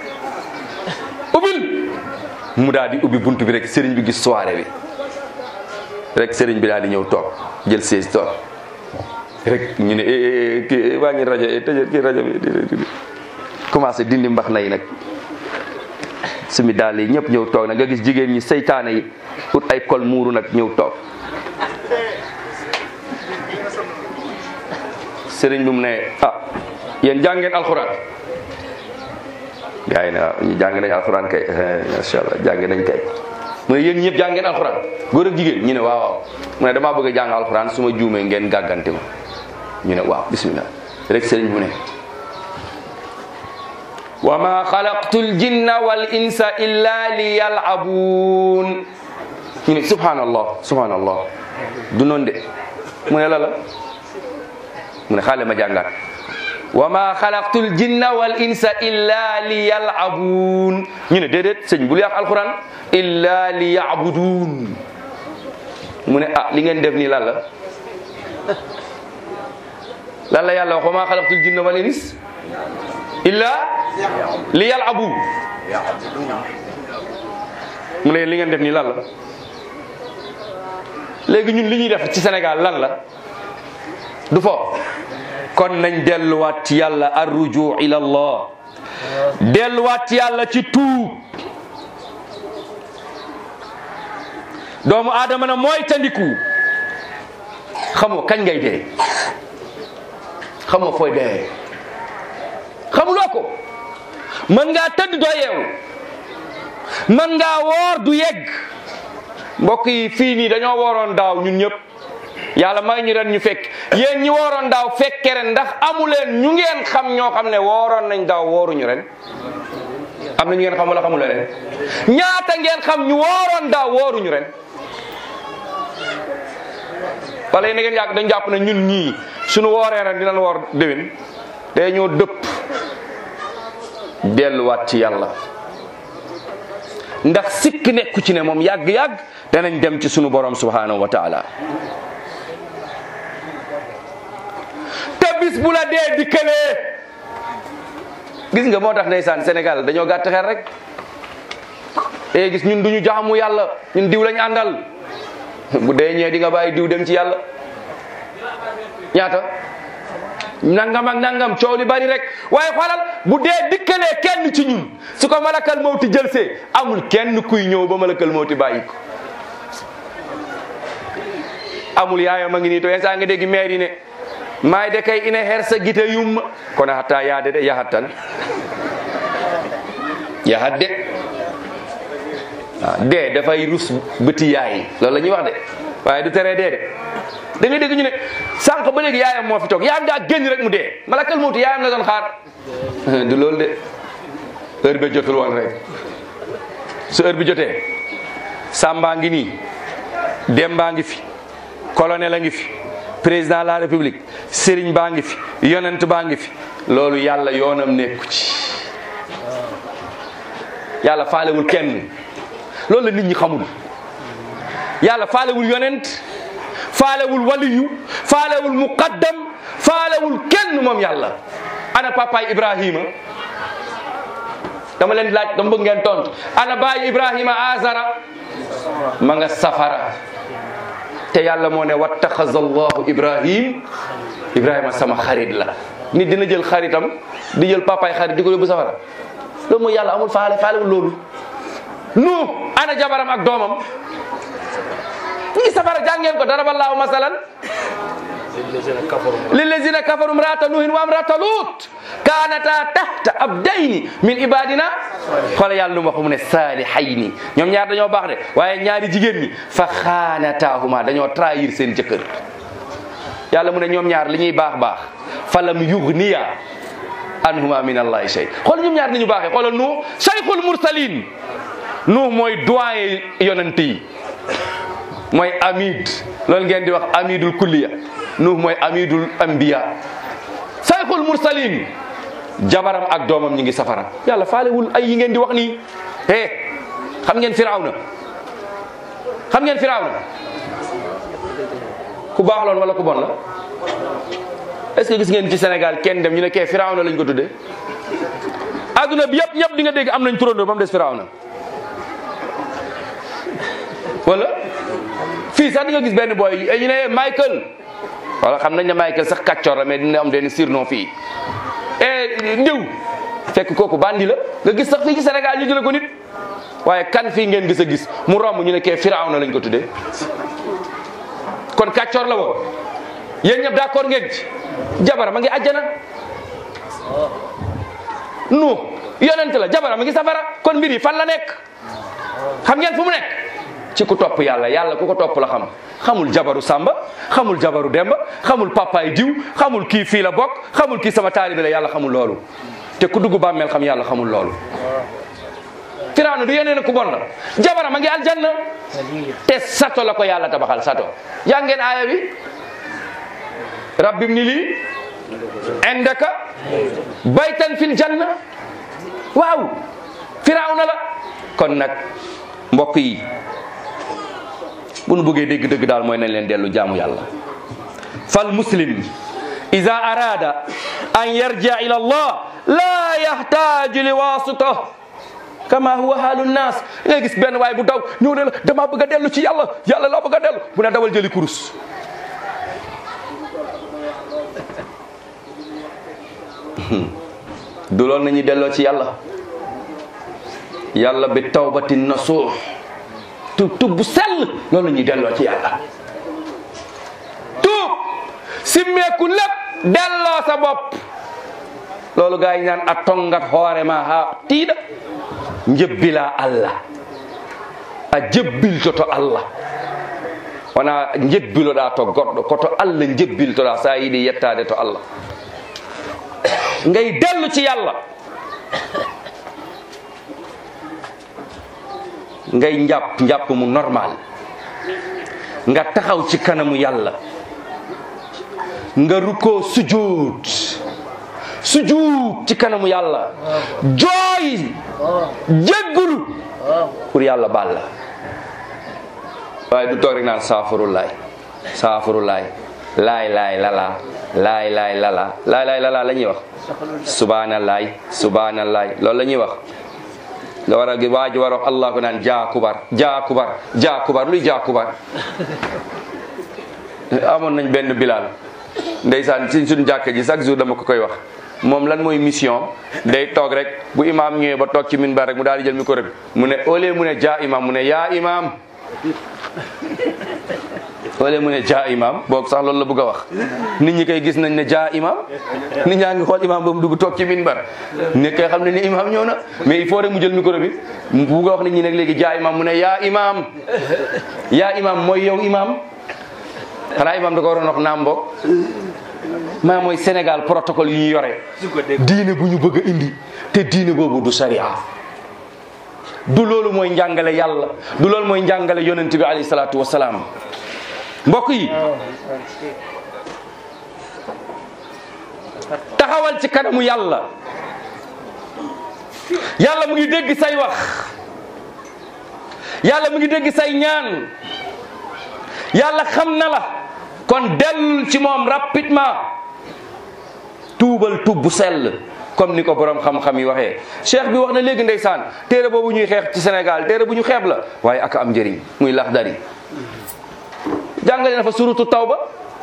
ubbil mu daal di ubbi buntu bi rek sëriñ bi gis soirée bi rek sëriñ bi daal di ñëw toog jël siis toog rek ñu ne kii waa ngi rajo tëjee kii rajo bi commencé dindi mbax na yi nag sumi daal yi ñëpp ñëw toog nag nga gis jigéen ñi seytaane yi ut ay kol muuru nag ñëw toog sëriñ bi mu ne ah yéen jàng ngeen alxuraan gaa yi ne waaw ñu jàng nañ alxuraan kay macha allah jàng nañ kay mu ne yéen ñëpp jàng ngeen alxuraan góor ak jigéen ñu ne waaw waaw mu ne damaa bëgg a jàng alxuraan su ma juumee ngeen gàggante ma ñu ne waaw bismillah rek sëriñ bi mu ne wa ma xalaqtu ljinna wal insa illa li yalabuun ñu ne subhanallah subhanallah du noonu de mu ne la la mu ne xaale ma jàngaat wa ma xalaqtu ljinna wal insa illa li yalabuun ñu ne déedéet sëñ bul yàq alquran illa li yabuduun mu ne ah li ngeen def nii lan la lan la yàlla wax wa ma xalaqtu ljinna wal ins illa li yalabu mu ne li ngeen def nii lan la léegi ñun li ñuy def ci Sénégal lan la du fo kon nañ delluwaat ci yàlla arruju ila allah delluwaat ci yàlla ci tuub doomu aadama na mooy tandiku xamoo kañ ngay dee xamoo fooy dee xamuloo ko mën ngaa tëdd doo yeewu mën ngaa woor du yegg mbokk yi fii nii dañoo wooroon daaw ñun ñëpp yàlla may ñu ren ñu fekk yéen ñi wooroon daaw fekke ren ndax amuleen ñu ngeen xam ñoo xam ne wooroon nañ daaw wooruñu ren am na ñu ngeen xam wala xamule ren ñaata ngeen xam ñu wooroon daaw wooruñu ren wala yéen ngeen yàgg dañ jàpp ne ñun ñii suñu wooree ren dinañ woor déwén te ñoo dëpp delluwaat ci yàlla ndax sikk nekku ci ne moom yàgg-yàgg danañ dem ci sunu borom subhanahu wa taala te bis bu la dee dikkalee gis nga moo tax ndeysaan Sénégal dañoo gàtt xel rek e gis ñun duñu jaamu yàlla ñun diw lañ àndal bu dee ñee di nga bàyyi diw dem ci yàlla ñaata nangam ak nangam coow li bari rek waaye xoolal bu dee dikkalee kenn ci ñun su ko malakal mawti jëlsee amul kenn kuy ñëw ba malakal mawti bàyyi ko amul yaayam a ngi nii to yenn saa nga dégg maire yi ne maay de kay ina hersa gite yumma kono hatta yaade de yahat tan yahat de waaw dee dafay rus bëti yaay loolu la ñuy wax de waaye du teree dee de da ngay dégg ñu ne sànq ba léegi yaayam moo fi toog yaayam daa génn rek mu dee malakal mawti yaayam la doon xaar du loolu de heure bi jotul woon rek su heure bi jotee Samba ngi nii Demba ngi fi colonel a ngi fi président de la république Serigne baa ngi fi yonent baa ngi fi loolu yàlla yoonam nekku ci yàlla faalewul kenn loolu la nit ñi xamul yàlla faalewul yonent faalewul waliyu faalewul muqaddam faalewul kenn moom yàlla ana papaay ibrahima dama leen laaj dama bëgg ngeen tontu ana baay ibrahima azara ma nga safara te yàlla moo ne wattaxaza allahu ibrahim ibrahima sama xarit la nit dina jël xaritam di jël papaay xarit di ko yóbbu safara loolu mooy yàlla amul faale faalewul loolu nu ana jabaram ak doomam ñi ngi safara jàngeen ko daraballaahu masalan lillazina kafaru imraata nuhin wa imraata lut kaanata tahta abdayni min ibadina xoola yàlla lu mu wax mu ne saalihayni ñoom ñaar dañoo baax de waaye ñaari jigéen ñi fa xaanataahuma dañoo trahir seen jëkkër yàlla mu ne ñoom ñaar li ñuy baax baax falam yugniya anhuma min allahi shay xool ñoom ñaar ni ñu baaxee xoolal nuux cheikhul mursalin nuux mooy doyen yonent yi mooy amid loolu ngeen di wax amidul kulliya nuux mooy amidul anbiya cheikhul mursalin jabaram ak doomam ñi ngi safara yàlla faalewul ay yi ngeen di wax nii eh xam ngeen firawna xam ngeen firawna ku baax loon wala ku bon la est ce que gis ngeen ci Sénégal kenn dem ñu ne kee firawna lañ ko tuddee adduna bi yëpp ñëpp di nga dégg am nañ turandoo ba mu des firawna wala fii sax di nga gis benn boy ñu ne Michael wala xam nañ ne Michael sax kàccoor la mais dina am benn surnom fii e ndiw fekk kooku bandi la nga gis sax fii ci Sénégal ñu jële ko nit waaye kan fii ngeen gis a gis mu romb ñu ne kee firawna lañ ko tuddee kon kàccoor la woon yéen ñëpp d'accord ngeen ci jabara ma ngi àjjana nu yonent la jabara ma ngi safara kon mbir yi fan la nekk xam ngeen fu mu nekk ci ku topp yàlla yàlla ku ko topp la xam xamul jabaru samba xamul jabaru demba xamul papaay diw xamul kii fii la bokk xamul kii sama taalibe la yàlla xamul loolu te ku dugg bàmmeel xam yàlla xamul loolu firawna du yeneen ku bon la jabara ma ngi aljanna te sato la ko yàlla tabaxal sato yaa ngeen aaya bi rabbim ni lii indaka baytan fil janna waaw firawna la kon nag mbokk yi bu nu bëggee dégg dëgg daal mooy nañ leen dellu jaamu yàlla fal muslim ida arada an yarjia ila allah la yahtaju li wasita kama huwa haalu nnaas ngay gis benn waay bu daw ñëw ne la dama bëgg a dellu ci yàlla yàlla laa bëgg a dellu bu ne dawal jëli kurus du loolu nañuy delloo ci yàlla yàlla bi tawbatin nasuux tub tub bu sell loolu la ñuy delloo ci yàlla tuub simmeeku lépp delloo sa bopp loolu gaa yi naan a tongat hoore ma ha tiiɗa jebbila allah a jebbiltoto allah wona jebbiloɗa to goɗɗo koto allah jebbiltoɗa sa yiiɗi yettade to allah ngay dellu ci yàlla ngay njàpp njàpp mu normal nga taxaw ci kanamu yàlla nga rukkoo sujud sujud ci kanamu yàlla jooy jéggulu pour yàlla baal la waaye du toog rek naan saafurulaay saafurulaay laay laay lala laay laay lala laay laay lala la ñuy wax subhanallaay subhanallaay loolu la ñuy wax nga war a waa ji war a wax allah ko naan jaakubar jaakubar jaakubar luy jaakubar amoon nañ benn bilal ndeysaan ci suñu jàkka ji chaque jour dama ko koy wax moom lan mooy mission day toog rek bu imaam ñëwee ba toog ci minbar rek mu daal di jël micro bi mu ne au lieu mu ne jaa imaam mu ne yaa imaam wala mu ne jaa imam boog sax loolu la bëgg a wax nit ñi koy gis nañ ne jaa imam nit ñaa ngi xool imam ba mu dugg toog ci minbar ne koy xam ne ni imam ñëw na mais il faut rek mu jël micro bi mu bugg a wax nit ñi nag léegi jaa imam mu ne yaa imam yaa imam mooy yow imam xanaa imam da ko waroon wax naam boog maa mooy Sénégal protocole yu ñu yore diine bu ñu bëgg a indi te diine boobu du sharia du loolu mooy njàngale yàlla du loolu mooy njàngale yonent bi alayhi salaatu wasalaam mbokk yi taxawal ci kanamu yàlla yàlla mu ngi dégg say wax yàlla mu ngi dégg say ñaan yàlla xam na la kon dellul ci moom rapidement tuubal tub bu sell comme ni ko borom xam-xam yi waxee cheikh bi wax na léegi ndeysaan téere boobu ñuy xeex ci Sénégal téere bu ñu xeeb la waaye ak am njëriñ muy Laxdari jàngale na fa surutu tawba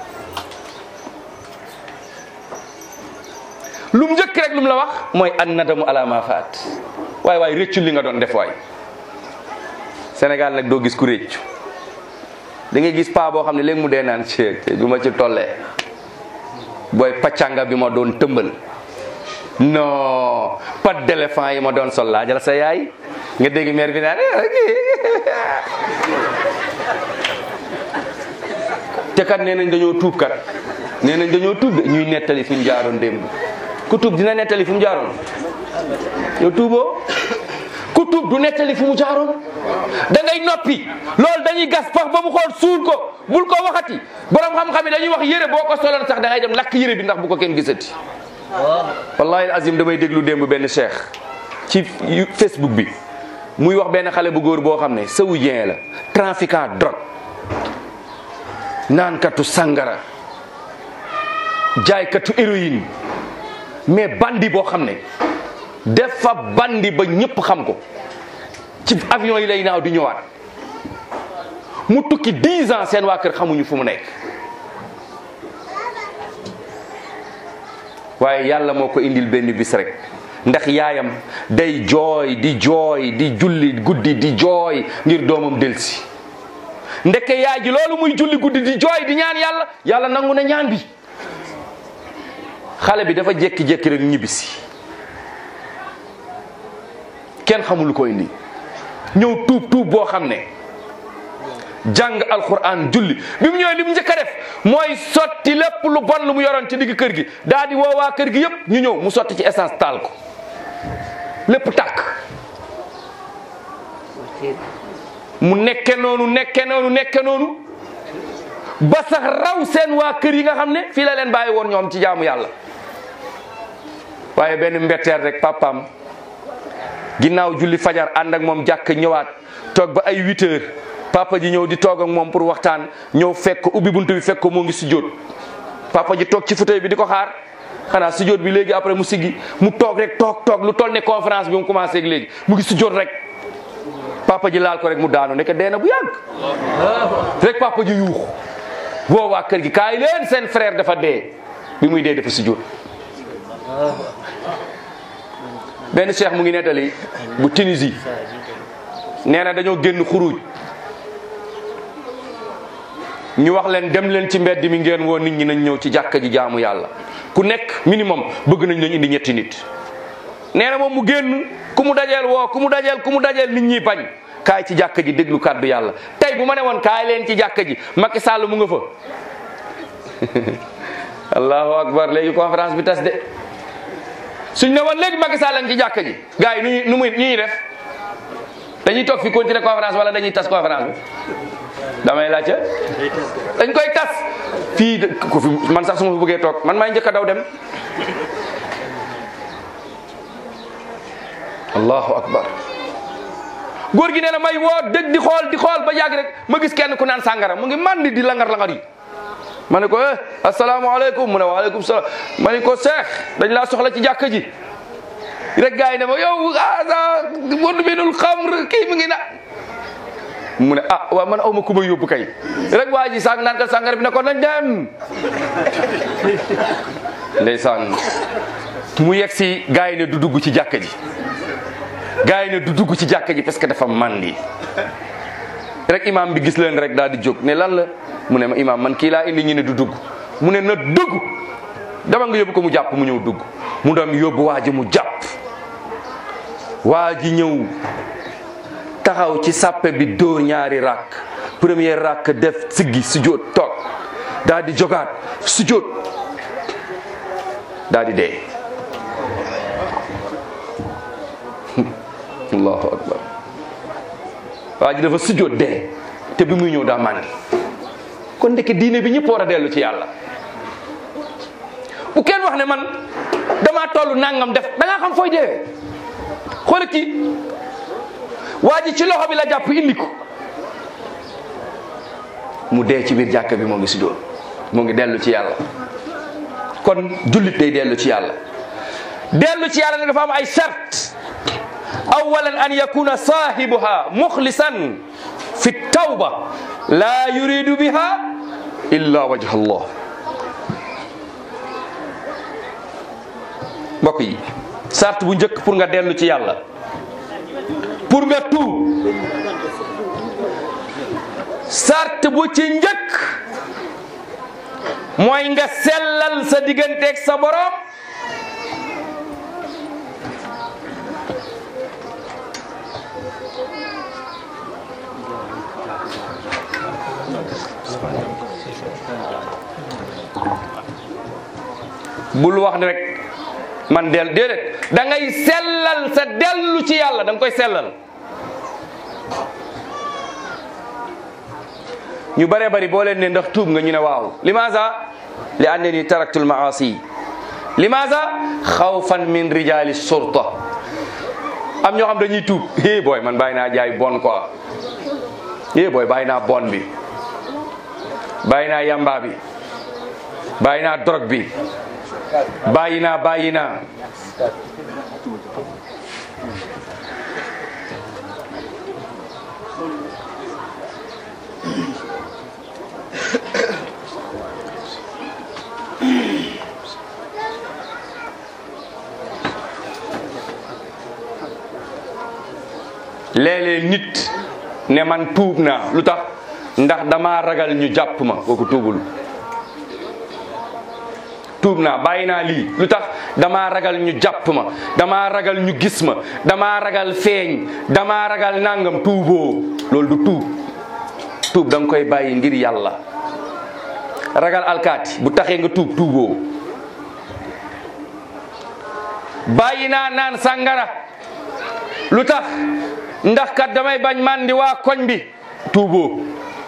lu mu njëkk rek lu mu la wax mooy an nadamu ala ma faat waaye waaye réccul li nga doon def waay Sénégal nag doo gis ku réccu da ngay gis paa boo xam ne léegi mu dee naan ci du ma ci tollee booy pàccanga bi ma doon tëmbal non pas d'éléphant yi ma doon sol laajal sa yaay nga dégg mère bi naan te kat nee nañ dañoo tuub kat nee nañ dañoo tuub de ñuy nettali fi mu jaaroon démb ku tuub dina nettali fi mu jaaroon yow tuuboo ku tuub du nettali fi mu jaaroon da ngay noppi loolu dañuy gas pax ba mu xool suul ko bul ko waxati borom xam-xam yi dañuy wax yére boo ko soloon sax da ngay dem lakk yére bi ndax bu ko kenn gisati. wallahi azim damay déglu démb benn cheikh ci Facebook bi muy wax benn xale bu góor boo xam ne saoudien la trafiquant drogue naankatu sangara jaaykatu héroïne mais bandi boo xam ne def fa bandi ba ñëpp xam ko ci avion yi lay naaw di ñëwaat mu tukki 10 ans seen waa kër xamuñu fu mu nekk waaye yàlla moo ko indil benn bis rek ndax yaayam day jooy di jooy di julli guddi di jooy ngir doomam delsi ndeke yaay ji loolu muy julli guddi di jooy di ñaan yàlla yàlla nangu na ñaan bi xale bi dafa jékki-jékki rek ñibbisi kenn xamul ko indi ñëw tuub tuub boo xam ne jàng alquran julli bi mu ñëwee li mu njëkk a def mooy sotti lépp lu bon lu mu yoroon ci digg kër gi daa di woowaa kër gi yëpp ñu ñëw mu sotti ci essence taal ko lépp tàkk mu nekke noonu nekke noonu nekke noonu ba sax raw seen waa kër yi nga xam ne fii la leen bàyyi woon ñoom ci jaamu yàlla waaye benn mbetteer rek papaam ginnaaw julli fajar ànd ak moom jàkk ñëwaat toog ba ay 8 heures papa ji ñëw di toog ak moom pour waxtaan ñëw fekk ko ubbi buntu bi fekk ko moo ngi sujjóot papa ji toog ci fauteuil bi di ko xaar xanaa sujjóot bi léegi après mu siggi mu toog rek toog toog lu toll ne conférence bi mu commencé ak léegi mu ngi sujjóot rek papa ji laal ko rek mu daanu nekk dee na bu yàgg rek papa ji yuux boo waa kër gi kaay leen seen frère dafa dee bi muy dee dafa sujjóot benn cheikh mu ngi nettali bu Tunisie nee na dañoo génn xuruj ñu wax leen dem leen ci mbedd mi ngeen woo nit ñi nañ ñëw ci jàkka ji jaamu yàlla ku nekk minimum bëgg nañ leen indi ñetti nit nee na moom mu génn ku mu dajeel woo ku mu dajeel ku mu dajeel nit ñi bañ kaay ci jàkka ji déglu kàddu yàlla tey bu ma ne woon kaay leen ci jàkka ji Macky Sall mu nga fa allahu akbar léegi conférence bi tas de suñ ne woon léegi Macky Sall ngi ci jàkka ji gars yi nu ñuy nu muy nu ñuy def dañuy toog fi continuer conférence wala dañuy tas conférence bi damay laajte dañ koy tas fii ku fi man sax su ma fi bëggee toog man maay njëkk a daw dem allahu akbar góor gi nee na may woo dëgg di xool di xool ba yàgg rek ma gis kenn ku naan sàngara mu ngi mandi di langar langar yi ma ne ko eh asalaamaaleykum mu ne waaleykum salaam ma ne ko seex dañ laa soxla ci jàkka ji rek gars yi ne ma yow ah wadu binul xamr kii mu ngi na mu ne ah waaw man aw ma ku ma yóbbu kay rek waa ji sàng naan ka sàngara bi ne ko nañ dem ndeysaan mu yegg si gars yi ne du dugg ci jàkka ji gars yi ne du dugg ci jàkka ji parce que dafa mandi rek imam bi gis leen rek daal di jóg ne lan la mu ne ma imam man kii laa indi ñu ne du dugg mu ne na dugg dama nga yóbbu ko mu jàpp mu ñëw dugg mu dem yóbbu waa ji mu jàpp waa ji ñëw taxaw ci sàppe bi dóor ñaari rakk première rakk def siggi sujjóot toog daal di jogaat sujjóot daal di dee allahu akbar waa ji dafa sujjóot dee te bi muy ñëw daa màndi kon ndeke diine bi ñëpp war a dellu ci yàlla bu kenn wax ne man damaa toll nangam def da ngaa xam fooy deewee xool kii waa ji ci loxo bi la jàpp indi ko mu dee ci biir jàkka bi moo ngi sujjóot moo ngi dellu ci yàlla kon jullit day dellu ci yàlla dellu ci yàlla ne dafa am ay sart awalan an yakuna saahibuha muxlisan fi tawba la yuridu biha illa wajha allah mbokk yi sart bu njëkk pour nga dellu ci yàlla pour nga tuub sart bu ci njëkk mooy nga sellal sa digganteeg sa borom bul wax ne rek man del déedéet da ngay sellal sa dellu ci yàlla da nga koy sellal ñu bare bari boo leen ne ndax tuub nga ñu ne waaw limaza li annani taraktu lmaasi limaza xawfan min rijali surta am ñoo xam dañuy tuub é booy man bàyyi naa jaay bon quoi é booy bàyyi naa bon bi bàyyi naa yamba bi bàyyi naa drogue bi bàyyi naa bàyyi naa léeg-léeg nit ne man tuub naa lu tax ndax dama ragal ñu jàpp ma kooku tuubul tuub naa bàyyi naa lii lu tax damaa ragal ñu jàpp ma damaa ragal ñu gis ma damaa ragal feeñ damaa ragal nangam tuuboo loolu du tuub tuub da nga koy bàyyi ngir yàlla ragal alkaati bu taxee nga tuub tuuboo bàyyi naa naan sàngara lu tax ndax kat damay bañ mandi waa koñ bi tuuboo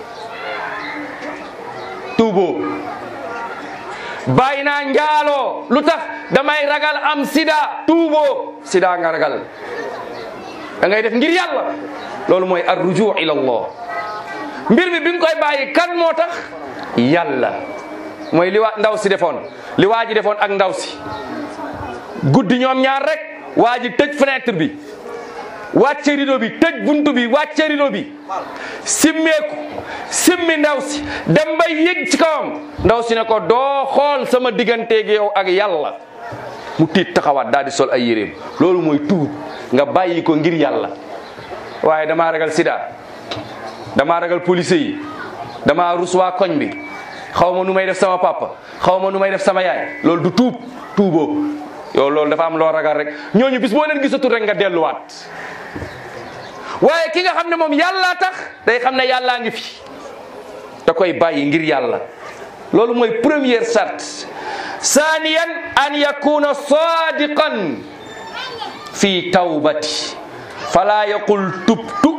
tuuboo bàyyi naa njaaloo lu tax damay ragal am sida tuuboo sida nga ragal da ngay def ngir yàlla loolu mooy ar rujuu ila allah mbir mi bi nga koy bàyyi kan moo tax yàlla mooy li waa ndaw si defoon li waa ji defoon ak ndaw si guddi ñoom ñaar rek waa ji tëj fenêtre bi wàcce rido bi tëj buntu bi wàcce rido bi simmeeku simmi ndaw si dem bay yëg ci kawam ndaw si ne ko doo xool sama digganteeg yow ak yàlla mu tiit taxawaat daal di sol ay yéreem loolu mooy tuub nga bàyyi ko ngir yàlla waaye damaa ragal sida damaa ragal police yi damaa rus waa koñ bi xaw ma nu may def sama papa xaw ma nu may def sama yaay loolu du tuub tuuboo yow loolu dafa am loo ragal rek ñooñu bis boo leen gisatul rek nga delluwaat waaye ki nga xam ne moom yàllaa tax day xam ne yàllaa ngi fi da koy bàyyi ngir yàlla loolu mooy première charte saaniyan an yakuna sadiqan fi tawbati fala yaqul tubtu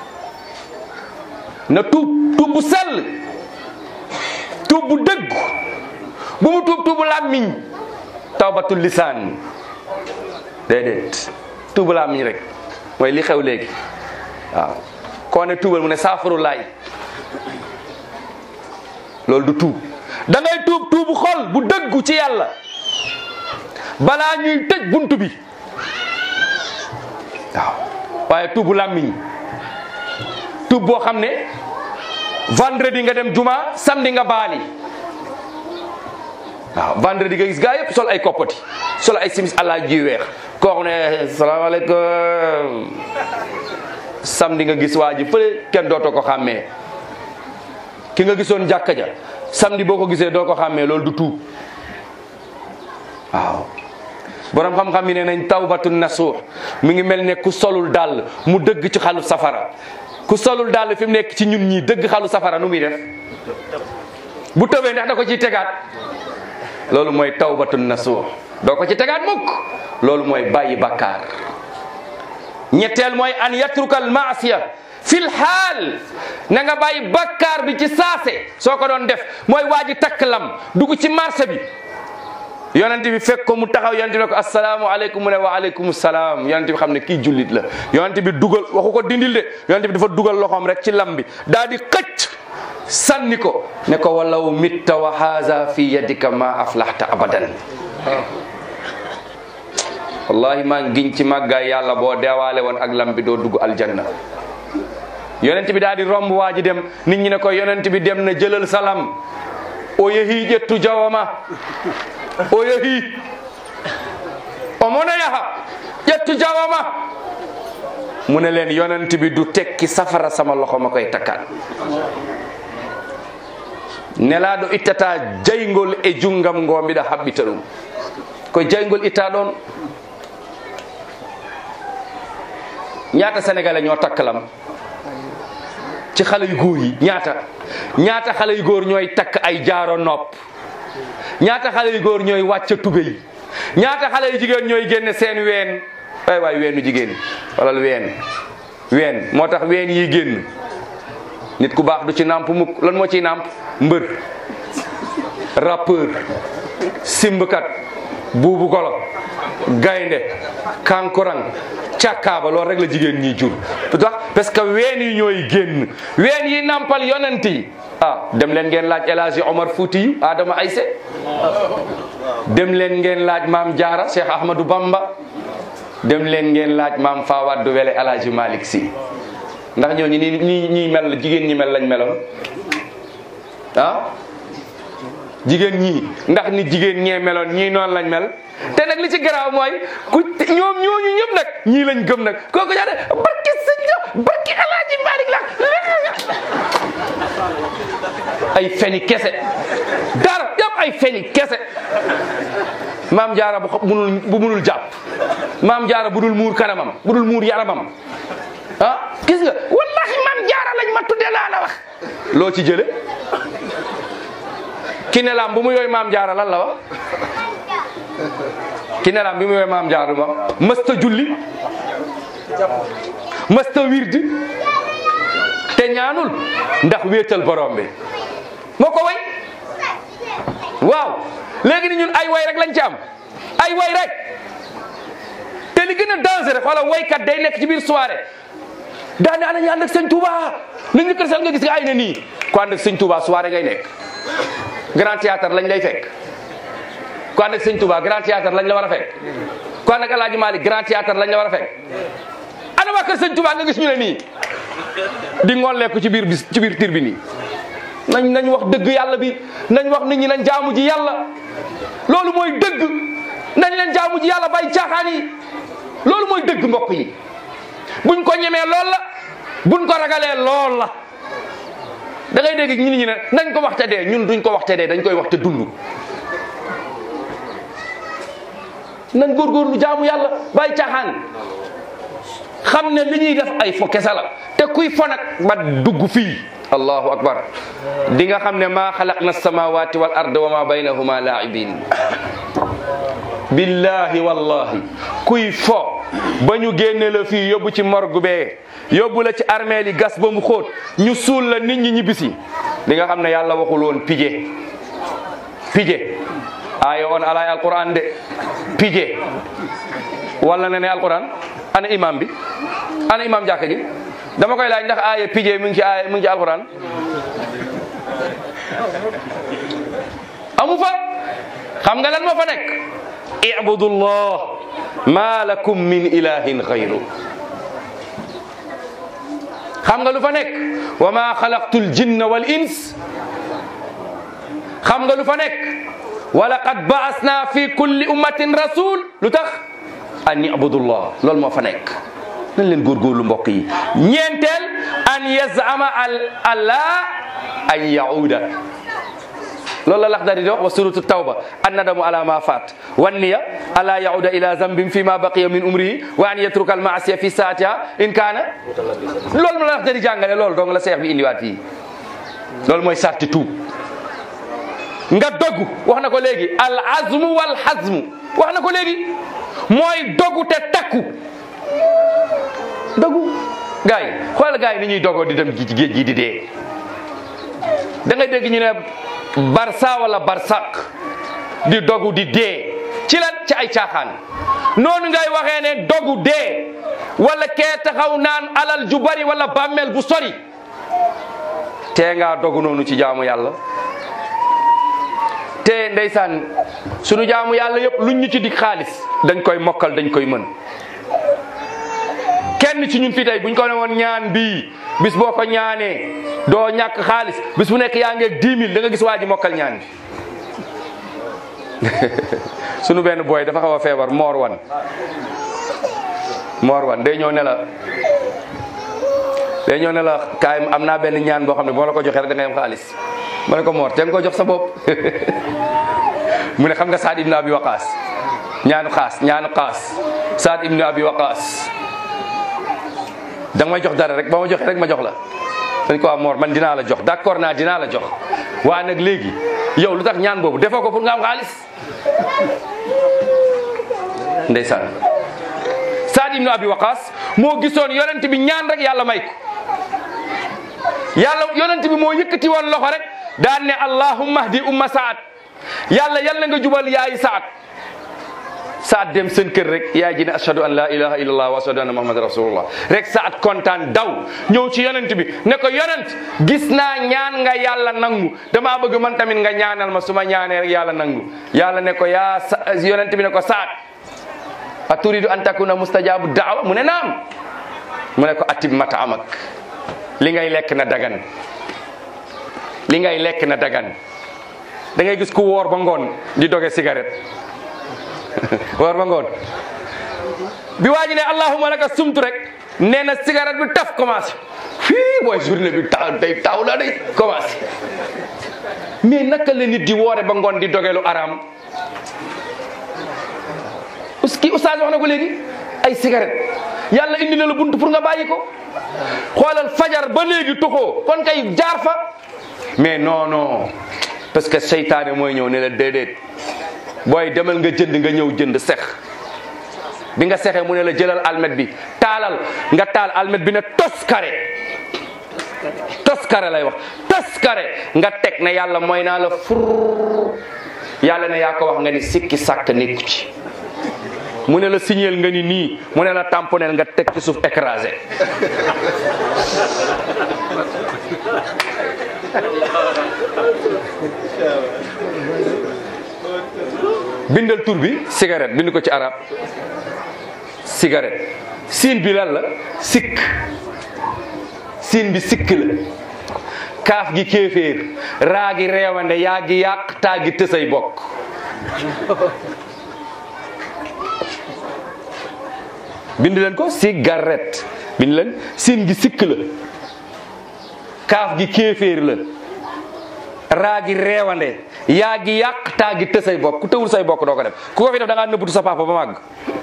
na tuub tuub bu sell tuub bu dëgg bu mu tuub tuubu làmmiñ tawbatul lisaan déedéet tuubu làmmiñ rek mooy li xew léegi waaw koo ne tuubal mu ne saafaru laay loolu du tuub da ngay tuub tuubu xol bu dëggu ci yàlla balaa ñuy tëj buntu bi waaw waaye tuubu làmmiñ tuub boo xam ne vendredi nga dem juma samedi nga baali waaw vendredi nga gis gaa yëpp sol ay koppati sol ay simis àllaa ji weex koo xam ne salaamaaleykum samedi nga gis waa ji fële kenn dootoo ko xàmmee ki nga gisoon jàkka ja samedi boo ko gisee doo ko xàmmee loolu du tuub waaw borom xam-xam yi ne nañ tawbatu nasuux mi ngi mel ne ku solul dàll mu dëgg ci xalu safara ku solul dàll fi mu nekk ci ñun ñii dëgg xalu safara nu muy def bu tëbee ndax da ko ciy tegaat loolu mooy tawbatu nasuux doo ko ci tegaat mukk loolu mooy bàyyi bakkaar ñetteel mooy an yatruka al maasiya fil xaal na nga bàyyi bakkaar bi ci saase soo ko doon def mooy waa ji takk lam dugg ci marché bi yonent bi fekk ko mu taxaw yonent bi ne ko asalaamu aleykum mu ne wa aleykum salaam yonent bi xam ne kii jullit la yonent bi dugal waxu ko dindil de yonent bi dafa dugal loxoom rek ci lam bi daal di xëcc sànni ko ne ko walaw mitta wa haza fi yadika ma aflahta abadan wallahi maa ngi giñ ci màggaay yàlla boo deewaale woon ak lam bi doo dugg aljanna yonent bi daal di romb waa ji dem nit ñi ne ko yonent bi dem na jëlal salam o yehi ƴettu jawama o yehi o mona yaha ƴettu jawama mu ne leen yonent bi du tekki safara sama loxo ma koy takkaat nelaaɗo ittata jaygol e junngam ngo mbiɗa haɓɓita ɗum ko jaygol itta ɗon ñaata sénégalais ñoo takkalam ci xale yu góor yi ñaata ñaata xale yu góor ñooy takk ay jaaro nopp ñaata xale yu góor ñooy wàcc tubéy ñaata xale yu jigéen ñooy génne seen ween waay waay weenu jigéen walal ween ween moo tax ween yi génn nit ku baax du ci nàmp mukk lan moo ciy nàmp mbër rappeur simbkat buubu golo gaynde kankurang càkkaaba loolu rek la jigéen ñi jur lu tax parce que ween yi ñooy génn ween yi nampal yonent yi ah dem leen ngeen laaj El Hadji Omar Fouti yu Adama Ayse dem leen ngeen laaj maam Jaara Cheikh Ahmadou Bamba dem leen ngeen laaj maam Fawad Wele El Hadji Malick Sy ndax ñooñu ni ñi ñi mel jigéen ñi mel lañ meloon ah jigéen ñii ndax ni jigéen ñee meloon ñii noonu lañ mel te nag li ci garaaw mooy ku ñoom ñooñu ñëpp nag ñii lañ gëm nag kooku ñaa ne barki sëñ la barki alaaji Malick la ay feni kese dara yëpp ay feni kese maam jaara bu munul bu munul jàpp maam jaara bu dul muur kanamam bu dul muur yaramam ah gis nga wallahi maam jaara lañ ma tudde laa la wax loo ci jële ki ne laam bu mu yooy maam jaara lan la wax ki ne laam bi mu yooy maam jaara ma mësta julli mësta wirdi te ñaanul ndax wéetal borom bi moo ko way waaw léegi ni ñun ay way rek lañ ci am ay way rek te li gën a dangereux wala waykat day nekk ci biir soirée daane ana ñu ànd ak sëñ Touba nañ ñu sal nga gis nga ay na nii ku ànd ak sëñ Touba soirée ngay nekk grand théâtre lañ lay fekk ku ànd ak sëñ Touba grand théâtre lañ la war a fekk ku ànd ak El Hadj Malick grand théâtre lañ la war a fekk ana waa kër sëñ Touba nga gis ñu ne nii di ngolleeku ci biir bis ci biir tir bi nii nañ nañ wax dëgg yàlla bi nañ wax nit ñi nañ jaamu ji yàlla loolu mooy dëgg nañ leen jaamu ji yàlla bay caaxaan yi loolu mooy dëgg mbokk yi buñ ko ñemee lool la buñ ko ragalee lool la da ngay dégg ñi ñi ne nañ ko waxte dee ñun duñ ko waxte dee dañ koy waxte dund nañ góorgóorlu jaamu yàlla bàyyi caaxaan xam ne li ñuy def ay fo kese la te kuy fo nag ba dugg fii allahu akbar di nga xam ne maa xalaqna samawati wal ard wa ma baynahuma laibin billahi wallahi kuy fo ba ñu génne la fii yóbbu ci morgue bee yóbbu la ci armeel yi gas ba mu xóot ñu suul la nit ñi ñibbisi di nga xam ne yàlla waxul woon pije pije ayo on alay alquran de pije walla ne ne alquran ana imam bi ana imam jàkka ji dama koy laaj ndax aaya pije mu ngi ci aaya mu ngi ci alquran amu fa xam nga lan moo fa nekk ibudullah ma lakum min ilahin xayru xam nga lu fa nekk wa ma xalaqtul jinna wal ins xam nga lu fa nekk wa laqad baasna fi kulli ummatin rasul lu tax an ibudullah loolu moo fa nekk nañ leen góorgóorlu mbokk yi ñeenteel an yazama al allah an yauda loolu la Laxdari di wax wa suratu tawba annadamu ala ma faat wan niya ala yauda ila zambin fi ma baqiya min umrihi wa an yatruka al maasiya fi saatiha in kaana loolu ma la Laxdari jàngale loolu dong la seex bi indiwaat fii loolu mooy sarti tuub nga dogu wax na ko léegi al azmu wal hazmu wax na ko léegi mooy dogu te takku dogu gars yi xoolal gars yi ni ñuy dogoo di dem ci géej gi di dee da ngay dégg ñu ne barsa wala barsaq di dogu di dee ci lan ci ay caaxaan noonu ngay waxee ne dogu dee wala kee taxaw naan alal ju bari wala bàmmeel bu sori tee ngaa dogu noonu ci jaamu yàlla te ndeysaan sunu jaamu yàlla yëpp luñ ñu ci dig xaalis dañ koy mokkal dañ koy mën kenn ci ñun fi tey buñ ko ne woon ñaan bii bis boo ko ñaanee doo ñàkk xaalis bis bu nekk yaa ngeeg 10 000 da nga gis waa ji mokkal ñaan bi sunu benn booy dafa xaw a feebar moor wan moor wan day ñëw ne la day ñëw ne la kaay am naa benn ñaan boo xam ne boo la ko joxee rek da ngay am xaalis ma ne ko moor te nga ko jox sa bopp mu ne xam nga Saad ibn Abi Waqaas ñaanu xaas ñaanu xaas Saad ibn Abi Waqaas da nga may jox dara rek ba ma joxee rek ma jox la dañ ko waa Mor man dinaa la jox d'accord naa dinaa la jox waa nag léegi yow lu tax ñaan boobu defoo ko pour nga am xaalis ndeysaan Saad ibn Abi Waqaas moo gisoon yonent bi ñaan rek yàlla may ko yàlla yonent bi moo yëkkati woon loxo rek daan ne allahumma hdi umma saad yàlla yal na nga jubal yaayi saad saad dem seen kër rek yaay ji ne ashhadu an la ilaha illallah wa ashhadu anna muhammad rasulullah rek saad kontaan daw ñëw ci yonent bi ne ko yonent gis naa ñaan nga yàlla nangu damaa bëgg man tamit nga ñaanal ma su ma ñaanee rek yàlla nangu yàlla ne ko yaa sa yonent bi ne ko saad a turidu an takuna mustajabu daawa mu ne naam mu ne ko atib mata amak li ngay lekk na dagan li ngay lekk na dagan da ngay gis ku woor ba ngoon di doge cigarette woor ba ngoon bi waa ji ne allahumma laka sumtu rek nee na cigarette bi taf commencé fii booy journée bi taw day taw la day commencé mais naka la nit di woore ba ngoon di doge lu araam kii oustaz wax na ko léegi ay cigarette yàlla indi na la buntu pour nga bàyyi ko xoolal fajar ba léegi tuxoo kon kay jaar fa mais non non parce que seytaane mooy ñëw ne la déedéet booy demal nga jënd nga ñëw jënd sex bi nga sexee mu ne la jëlal almet bi taalal nga taal almet bi ne tos kare tos kare lay wax tos kare nga teg ne yàlla mooy naa la fur yàlla ne yaa ko wax nga ni sikki sàkk nekku ci mu ne la signeel nga ni nii mu ne la tamponel nga teg ci suuf écrasé bindal tur bi cigarette bind ko ci arab cigarette siin bi lan la sikk siin bi sikk la kaaf gi kéeféer raa gi reewande yaa gi yàq taa gi tësay bokk bind leen ko cigarette bind leen siin gi sikk la kaaf gi kéeféer la raa gi reewande yaa gi yàq taa gi të say bokk ku tëwul say bokk doo ko def ku ko fi def da ngaa nëbbutu sa papa ba màgg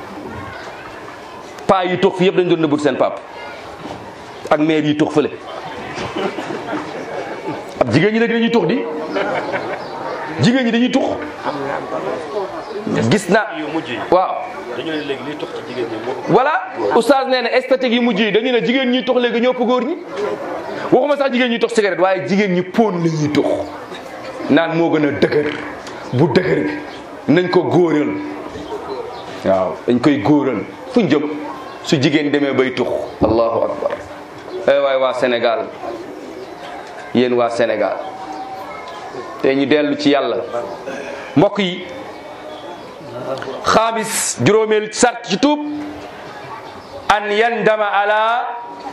paa yi tux fi yëpp dañ doon nëbbutu seen papa ak mère yi tux fële ab jigéen ñi léegi dañuy tux di jigéen ñi dañuy tux gis na waaw dañu ne léegi liy tux ci jigéen ñi moo ëpp. voilà oustaz nee na esthétique yi mujj yi dañu ne jigéen ñi tux léegi ñoo ëpp góor ñi waxuma sax jigéen ñi tux cigarette waaye jigéen ñi pon la ñuy tux naan moo gën a dëgër bu dëgër bi nañ ko góoral waaw dañ koy góoral fuñ jëm su jigéen demee bay tux allahu akbar ay waay waa Sénégal yéen waa Sénégal te ñu dellu ci yàlla mbokk yi xaamis juróomeel sart ci tuub an yandama ala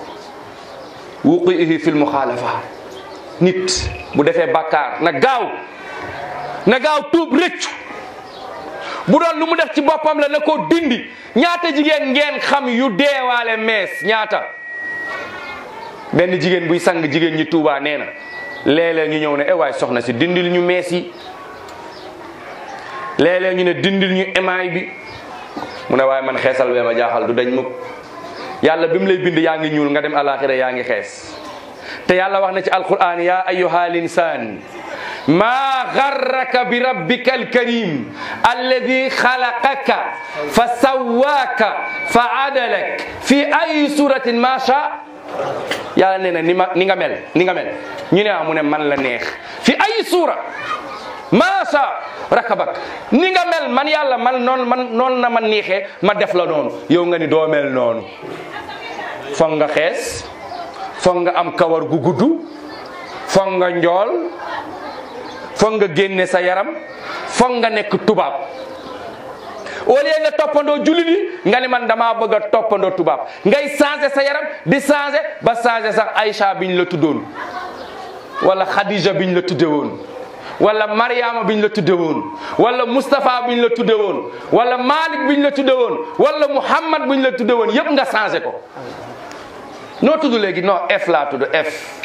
wuqihi fil muxaalafa nit bu defee bàkkaar na gaaw na gaaw tuub rëccu bu doon lu mu def ci boppam la na ko dindi ñaata jigéen ngeen xam yu deewaale mees ñaata benn jigéen buy sang jigéen ñi Tuubaa nee na léeg-léeg ñu ñëw ne eh waay soxna si dindil ñu mees yi léeg-léeg ñu ne dindil ñu émaay bi mu ne waaye man xeesal bee ma jaaxal du dañ mukk yàlla bi mu lay bind yaa ngi ñuul nga dem alaxira yaa ngi xees te yàlla wax na ci alquran ya ayyuha al insan ma garraka bi rabbika alkarim alladi xalaqaka fa sawwaaka fa adalak fi ay suratin ma sha yàlla nee na ni ma ni nga mel ni nga mel ñu ne ah mu ne man la neex fi ay suura ma sha rakabak ni nga mel man yàlla man noonu man noonu na ma neexee ma def la noonu yow nga ni doo mel noonu foog nga xees foog nga am kawar gu gudd foog nga njool foog nga génne sa yaram foog nga nekk tubaab au lieu nga toppandoo jullit yi nga ni man damaa bëgg a toppandoo tubaab ngay changé sa yaram di changé ba changé sax Aïcha biñ la tuddoon wala Khadija biñ la tudde woon wala Mariama biñ la tudde woon wala Moustapha biñ la tudde woon wala Malik biñ la tudde woon wala Muhammad biñ la tudde woon yëpp nga changé ko noo tudd léegi non F laa tudd F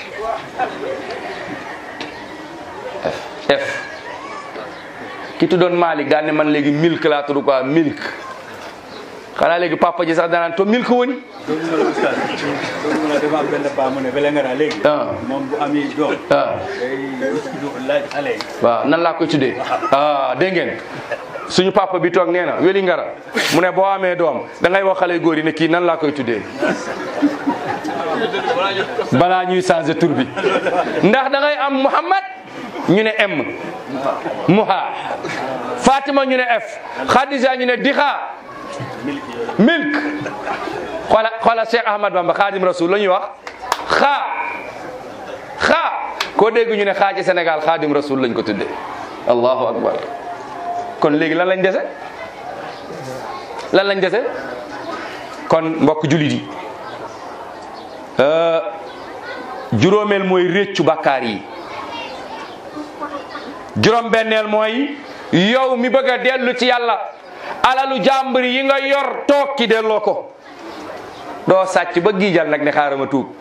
F F ki tuddoon Malik daan ne man léegi milk laa tudd quoi milk xanaa léegi papa ji sax danaan to milk woni doomu na la oustaz doomu na dafa am benn paa mu ne Vélingara léegi Ah. moom bu ami doom ah day laaj xale yi waaw nan laa koy tuddee ah dégg ngeen suñu papa bi toog nee na weli ngara mu ne boo amee doom da ngay wax xale góor yi ne kii nan laa koy tuddee balaa ñuy changer tur bi ndax da ngay am Muhammad ñu ne M Muha Fatima ñu ne F Khadija ñu ne Dixa milk xoola xoola Cheikh Ahmad Bamba Khadim Rasoul la ñuy wax xaa xaa koo dégg ñu ne xaa ci Sénégal Khadim Rasoul lañ ko tuddee allahu akbar kon léegi lan lañ dese lan lañ dese kon mbokk julit yi euh, juróomeel mooy réccu bàkkaar yi juróom benneel mooy yow mi bëgg a dellu ci yàlla alalu jàmbur yi nga yor toog ki delloo ko doo sàcc ba giijal nag ne xaaral ma tuub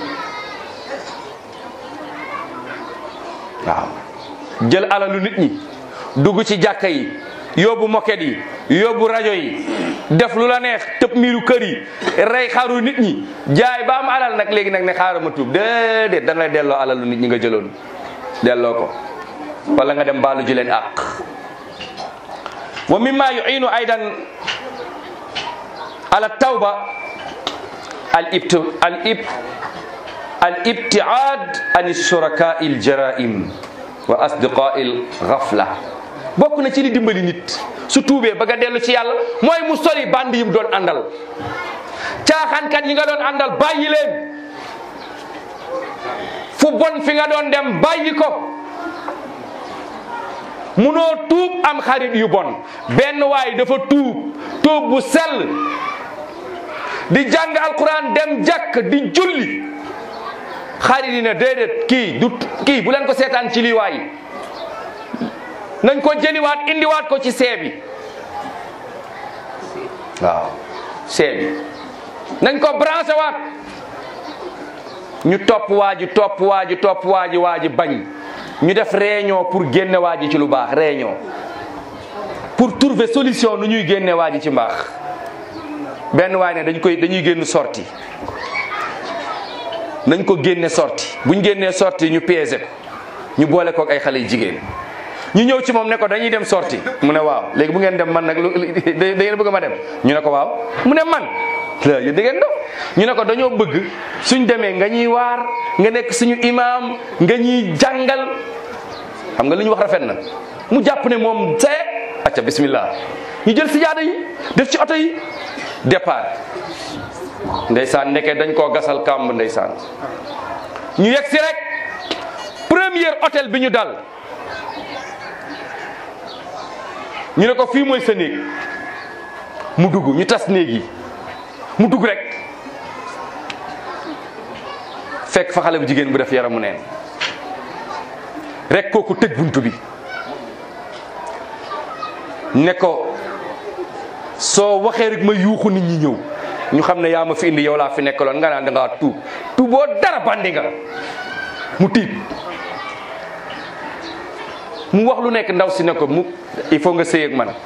waaw jël alalu nit ñi dugg ci jàkka yi yóbbu moket yi yóbbu rajo yi def lu la neex tëb miiru kër yi rey xaru nit ñi jaay ba am alal nag léegi nag ne xaaral ma tuub déedéet dañ lay delloo alalu nit ñi nga jëloon delloo ko wala nga dem baalu ji leen àq wa mimma yu'inu aydan ala tawba al ibt al ib al ibtiad an shuraka il jaraim wa asdiqa il ghafla bokk na ci li dimbali nit su tuubee ba nga dellu ci yàlla mooy mu sori band yi mu doon àndal caaxaankat yi nga doon àndal bàyyi leen fu bon fi nga doon dem bàyyi ko munoo tuub am xarit yu bon benn waay dafa tuub tuub bu sell di jàng alquran dem jàkk di julli xarit yi ne déedéet kii du kii bu leen ko seetaan ci lii waay nañ ko jëliwaat indiwaat ko ci see bi waaw see bi nañ ko branché waat ñu topp waa ji topp waa ji topp waa ji waa ji bañ ñu def réunion pour génne waa ji ci lu baax réunion pour trouver solution nu ñuy génne waa ji ci mbaax benn waay ne dañ koy dañuy génn sorti nañ ko génne sorti buñ génnee sorti ñu piégé ko ñu boole ko ak ay xale yu jigéen ñu ñëw ci moom ne ko dañuy dem sorti mu ne waaw léegi bu ngeen dem man nag lu da ngeen bëgg ma dem ñu ne ko waaw mu ne man la yéen da ngeen dof ñu ne ko dañoo bëgg suñ demee nga ñuy waar nga nekk suñu imaam nga ñuy jàngal xam nga li ñu wax rafet na mu jàpp ne moom see acca bismillah ñu jël sijaada yi def ci oto yi départ ndeysaan nekkee dañ koo gasal kàmb ndeysaan ñu yegg si rek premier hôtel bi ñu dal ñu ne ko fii mooy sa néeg mu dugg ñu tas néeg yi mu dugg rek fekk fa xale bu jigéen bu def yaramu neen rek kooku tëj buntu bi ne ko soo waxee rek ma yuuxu nit ñi ñëw ñu xam ne yaa ma fi indi yow laa fi nekkaloon nga naan da ngaa tuub tuuboo dara bandi nga mu tiit mu wax lu nekk ndaw si ne ko mu il faut nga sëy ak man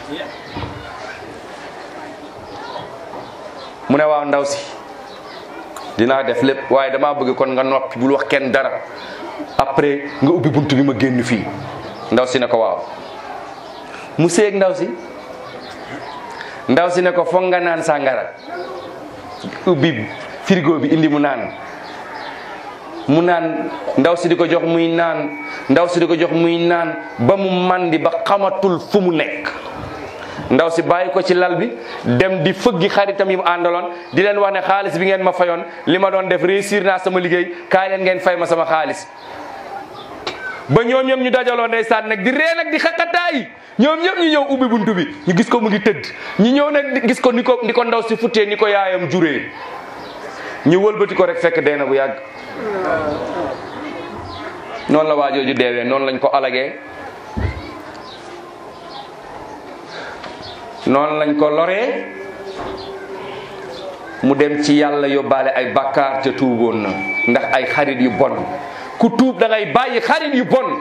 mu ne waaw ndaw si dinaa def lépp waaye damaa bëgg kon nga noppi bul wax kenn dara après nga ubbi bunt bi ma génn fii ndaw si ne ko waaw mu sëy ak ndaw si ndaw si ne ko foog nga naan sàngara ubbi frigo bi indi mu naan mu naan ndaw si di ko jox muy naan ndaw si di ko jox muy naan ba mu mandi ba xamatul fu mu nekk ndaw si bàyyi ko ci lal bi dem di fëggi xaritam yi mu àndaloon di leen wax ne xaalis bi ngeen ma fayoon li ma doon def réussir naa sama liggéey kaay leen ngeen fay ma sama xaalis ba ñoom ñoom ñu dajaloo ndeysaan nag di ree nag di xaqataay ñoom ñëpp ñu ñëw ubbi buntu bi ñu gis ko mu ngi tëdd ñu ñëw nag gis ko ni ko ni ko ndaw si futtee ni ko yaayam juree ñu wëlbati ko rek fekk dee na bu yàgg noonu la waajooju deewee noonu lañ ko alagee noonu lañ ko loree mu dem ci yàlla yóbbaale ay bakkaar ca tuuboon na ndax ay xarit yu bon ku tuub da ngay bàyyi xarit yu bon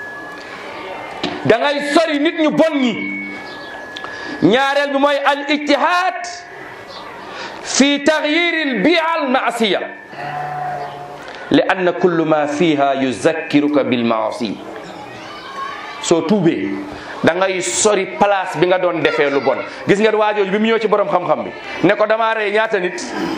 da ngay sori nit ñu bon ñi ñaareel bi mooy al ijtihaad fi taxyir al bia al maasiya li anna kullu ma fiha yuzakkiruka bil maasi soo tuubee da ngay sori place bi nga doon defee lu bon gis nga waajooju bi mu ñëw ci borom xam-xam bi ne ko damaa rey ñaata nit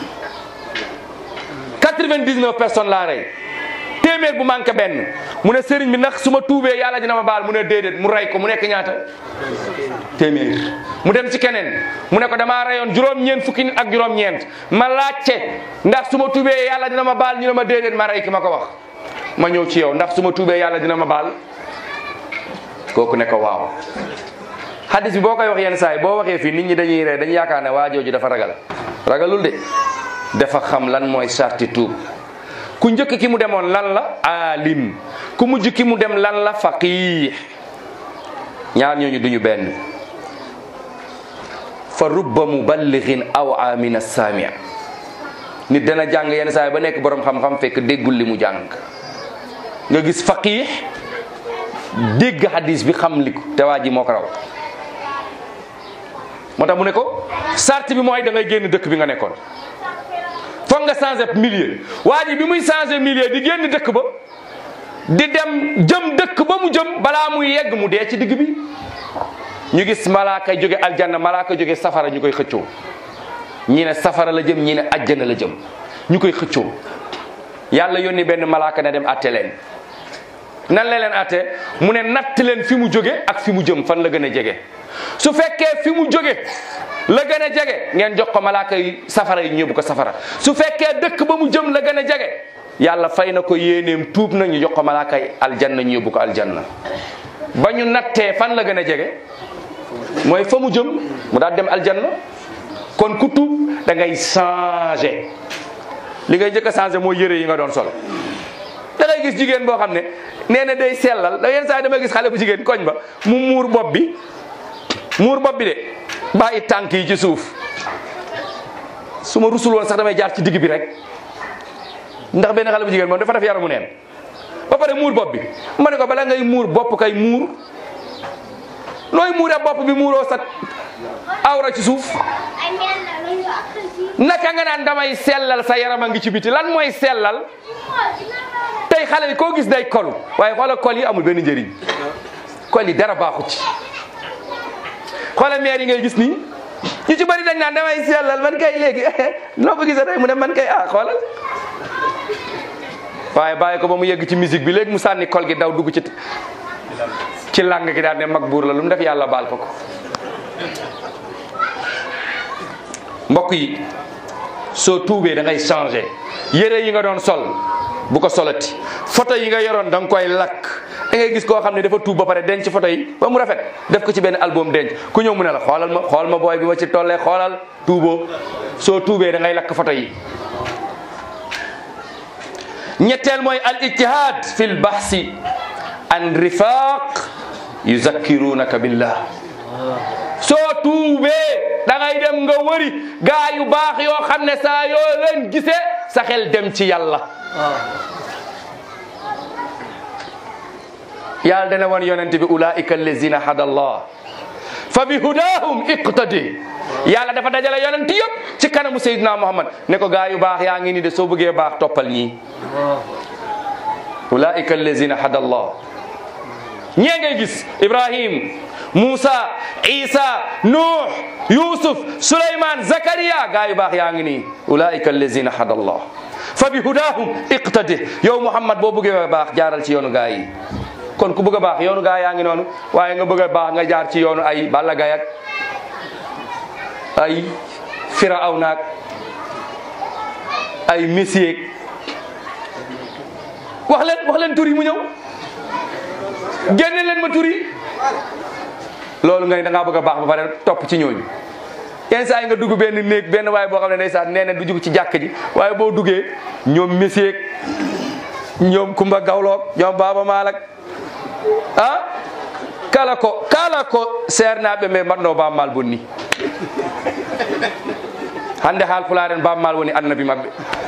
99 personnes laa rey téeméer bu manqué benn mu ne sëriñ bi ndax su ma tuubee yàlla dina ma baal mu ne déedéet mu rey ko mu nekk ñaata téeméer mu dem ci keneen mu ne ko damaa reyoon juróom-ñeent fukki nit ak juróom-ñeent ma laajte ndax su ma tuubee yàlla dina ma baal ñu ne ma déedéet ma rey ki ma ko wax ma ñëw ci yow ndax su ma tuubee yàlla dina ma baal kooku ne ko waaw hadis bi boo koy wax yenn saa yi boo waxee fii nit ñi dañuy ree dañuy yaakaar ne waajooju dafa ragal ragalul de dafa xam lan mooy sarti tuub ku njëkk ki mu demoon lan la alim ku mujj ki mu dem lan la faqih ñaar ñooñu duñu benn fa rubba muballighin aw min as-sami' nit dana jàng yenn saa yi ba nekk borom xam-xam fekk déggul li mu jàng nga gis faqih dégg hadis bi xam li ko te waa ji moo ko raw moo tax mu ne ko sart bi mooy da ngay génn dëkk bi nga nekkoon foog nga changé milieu waa ji bi muy changé milieu di génn dëkk ba di dem jëm dëkk ba mu jëm balaa muy yegg mu dee ci digg bi ñu gis malaaka jóge aljanna malaaka jóge safara ñu koy xëccoo ñi ne safara la jëm ñi ne ajjana la jëm ñu koy xëccoo yàlla yónni benn malaaka ne dem atte leen nan la leen atte mu ne natt leen fi mu jóge ak fi mu jëm fan la gën a jege su fekkee fi mu jóge la gën a jege ngeen jox ko malaaka yi safara yi ñëbbu ko safara su fekkee dëkk ba mu jëm la gën a jege yàlla fay na ko yéeneem tuub na ñu jox ko malaaka yi aljanna ñu yóbbu ko aljanna ba ñu nattee fan la gën a jege mooy fa mu jëm mu daal dem aljanna kon ku tuub da ngay changé li ngay njëkk a changé mooy yëre yi nga doon sol da ngay gis jigéen boo xam ne nee na day sellal da yenn saa yi dama gis xale bu jigéen koñ ba mu muur bopp bi muur bopp bi de bàyyi tànk yi ci suuf su ma rusul woon sax damay jaar ci digg bi rek ndax benn xale bu jigéen moom dafa def yaramu neen ba pare muur bopp bi ma ne ko bala ngay muur bopp kay muur nooy muuree bopp bi muuroo sa awra ci suuf naka nga naan damay sellal sa yaram a ngi ci biti lan mooy sellal tey xale yi koo gis day kolu waaye xoola kol yi amul benn njëriñ kol yi dara baaxu ci xoola meer yi ngay gis nii ñu ci bëri dañ naan damay sellal man kay léegi noo ko gisee tey mu ne man kay ah xoolal waaye bàyyi ko ba mu yegg ci musique bi léegi mu sànni kol gi daw dugg ci ci làng gi daal ne mag buur la lu mu def yàlla baal ko ko mbokk yi soo tuubee da ngay changé yére yi nga doon sol bu ko solati photo yi nga yoroon da nga koy lakk da ngay gis koo xam ne dafa tuub ba pare denc photo yi ba mu rafet def ko ci benn album denc ku ñëw mu ne la xoolal ma xool ma booy bi ma ci tollee xoolal tuuboo soo tuubee da ngay lakk photo yi ñetteel mooy al ijtihad fi l bahsi an rifaq yuzakkirunaka billah soo tuubee da ngay dem nga wëri gaa yu baax yoo xam ne saa yoo leen gisee sa xel dem ci yàlla yàlla dana wan yonent bi ulaika allazina hada allah fa bi hudahum iqtadi yàlla dafa dajale yonent yëpp ci kanamu Seydina Muhammad ne ko gaa yu baax yaa ngi ni de soo bëggee baax toppal ñii ulaika allazina hada allah ñee ngay gis Ibrahim Moussa Isa Nuh Yusuf Suleyman Zakariya gaa yu baax yaa ngi nii ulaika allazina hada allah fa bi hudahum iqtadi yow Muhammad boo bëggee baax jaaral ci yoonu gaa yi kon ku bëgg a baax yoonu gaa yaa ngi noonu waaye nga bëgg a baax nga jaar ci yoonu ay Balla Gaye ak ay Firawna ak ay Messi wax leen wax leen tur yi mu ñëw génne leen ma tur yi loolu nga ne da ngaa bëgg a baax ba pare topp ci ñooñu yenn saa yi nga dugg benn néeg benn waaye boo xam ne ndeysaan nee na du jug ci jàkk ji waaye boo duggee ñoom Messi ak ñoom Kumba Gawloog ñoom Baaba Maalak ah kala ko kala ko seernaɓe ɓe mbaɗno bammal bonni hande haal fularen bammal woni annabi mabɓe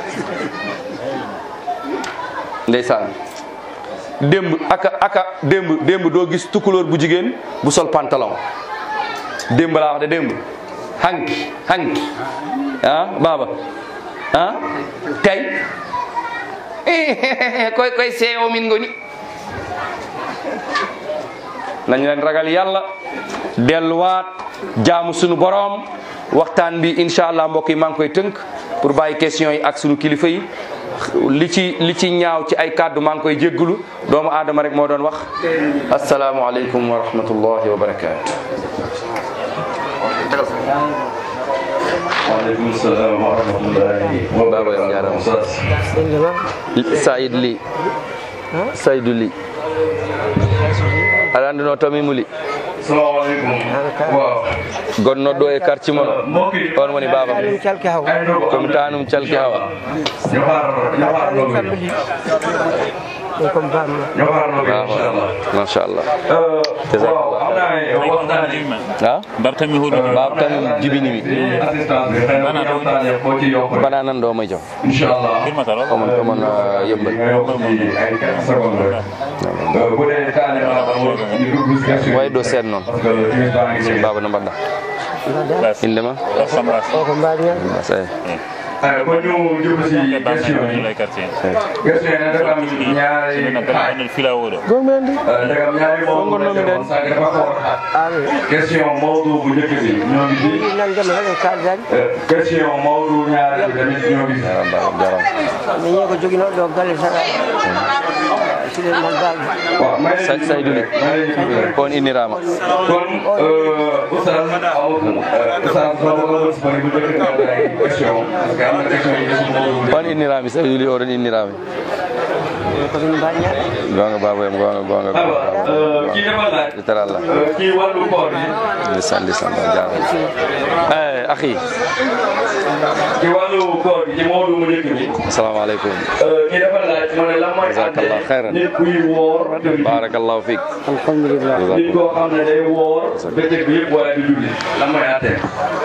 ndeysan demb aka aka demb demb doo gis tukulóor bu jigéen bu sol pantalon demb laa wax de demb hanki hanki ah baba ah tay koy koy seewo min ngoni nañ leen ragal yàlla delluwaat jaamu sunu boroom waxtaan bi incha allah mbokk yi maa ngi koy tënk pour bàyyi question yi ak sunu kilifa yi li ci li ci ñaaw ci ay kàddu maa ngi koy jéggulu doomu aadama rek moo doon wax asalaamualeykum wa rahmatullahi wa barakaatu. waaleykum salaam wa rahmatullahi wa Baba Yam Ndiaram. Saïd Ly Saïdou Ly aɗa anndino tomi muli salaamaaleykum waaw gonnoɗo e quartier mon mbokk yi on woni baba ɗum calki haw ay ndogo komi tanum calki hawa ñu xaar ñu xaar ndogo yi ɗum comme bamno ñu xaar ndogo yi incha allah machallah waaw xam naa ne waxtaan yi a bartami hoɗum baba tan jibinimi assistance bi xëy na ñu waxtaanee koo ci yokk rek bana nan ɗo may jom incha allah firmataro omon omon uh, yëmbal nga yokk ci ay quelques secondes rek bu dee kaane maa ba ñu dugg si question way ɗo seeɗa noon parce que timis baa ngi nii baba no mbaɗɗa Las. indema Sambas. o ko mbaɗiyan say ay ko ñu jublu si question yi lay quartier question yi nag dafa am ñaari sina xaaj gaɗa fila oɗo gomen ndi ndegam ñaari moom Fongono mi den. sànq dafa xaw a xaat awi question Maodo bu njëkk bi ñoo ngi fi nan jama tan en kaldaji question Maodo ñaareel bi tamit ñoo ngi fi jaram baba jaram min ñi ko joguinoɗo ɗo galle saɗa souleymane balde waaw may Sa- Saydou Ly. may leen tuuti rek. on innirama kon oustaz Amadou oustaz Amadou Bari bu njëkk nga am ay question parce que am na question yi su Maodo bu on innirami saydou ly oɗon innirami komin mbaɗiyan gonga baba yam gonga gonga alors kii dafa laaj yettara allah kii wàllu koor bi lisan lisan ba jaram eh akhi ci wàllu koor bi ci Maodo mu njëkk bi assalamu aleykum kii dafa laaj ma ne lan mooy Jazakallah khairan. nit kuy woor te du barakallahu fik alhamdulillah nit koo xam ne day woor bëccëg bi yëpp waaye du julli lan mooy àtteem.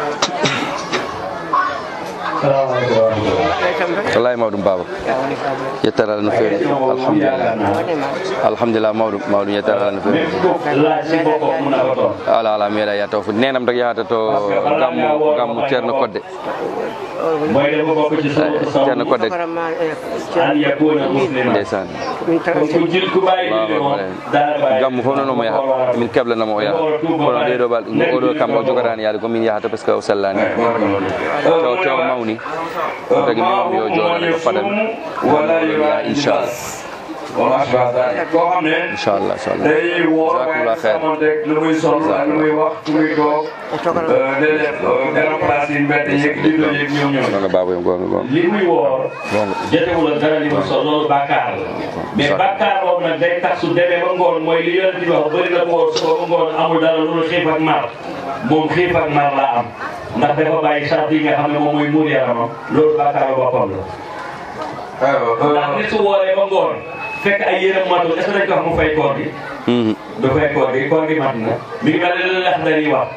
salaamaaleykum wa rahmatulah. ɓe kam tan wallahi mawɗum baba ya woni kaɓe yettara allah no fewi alhamdulillah waɗema alhamdulillah mawɗum mawɗum yettara allah no fewi nit ku laaj si boppam mun na ko toog. ala ala mi meeɗa yatta fof nenam tak yahata to gammu gammu ceerno kodde mooy dafa bokk ci suñu ceerno kodde programme an yakuna musliman. ndeysan min kon ku jil ku bàyyi julli moom daana bàyyi. gammu fof noon omo yaha min keblanamo o yaha kono ɗeɗo bal oɗo kam o jogatani yaade komin yahata par ce que o sellani tew tew mawni tagi mi wonmi yo joɗane ko fadami wala ya inchallah wala asbata koo xam ne inchallah inchallah day woor waaye Jazakumullah khair. xamante lu muy sol ak lu muy wax lu muy toog déedéet dara place yi mbedd yeeg li do yeeg ñoom ñoom gonga baba yam gonga gonga li muy woor gonga jotewul ak dara li mu sol loolu bàkkaar la mais bàkkaar boobu nag day tax su demee ba ngoon mooy li yonent bi wax bëri na ko woor suba ba ngoon amul dara lu dul xiif ak mar moom xiif ak mar la am ndax dafa bàyyi charte yi nga xam ne moom mooy muur yaramam loolu bàkkaaru boppam la ndax nit su wooree ba ngoon fekk ay yéram matul est ce que dañ ko wax mu fay koor gi Mhm. du fay koor gi koor gi mat na mi ngi mel ne li lex dari wax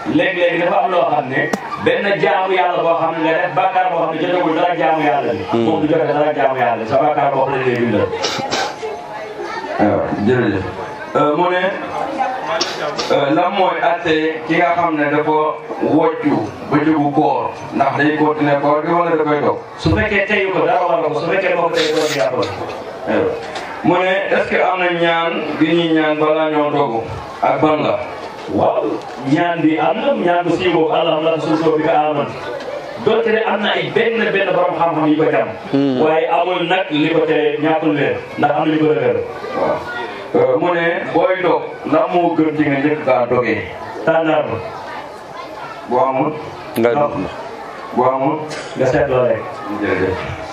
léeg-léeg dafa am loo xam ne benn jaamu yàlla boo xam ne nga def bàkkaar boo xam ne jotewul dara jaamu yàlla bi moom du jote dara jaamu yàlla sa bàkkaar boo xam ne lay bindal waaw jërëjëf mu ne lan mooy atte ki nga xam ne dafa woccu bëccëgu koor ndax day continuer koor gi wala da koy dog su fekkee teyu ko dara war na ko su fekkee moo ko tey ko yaa ko mu ne est-ce que am na ñaan gi ñuy ñaan balaa ñoo dogu ak ban la waaw ñaan bi am na ñaan bu siiw boobu alhamdulilah suuf soo bi ko aman donte ne am na ay benn benn borom xam-xam yi ko jam waaye amul nag li ko tere ñàkkul leen ndax am na li ko rëgër waaw mu ne booy dog ndax moo gën ci nga njëkk kaa dogee tànnar bu amul nga bu amul nga seetloo rek jërëjëf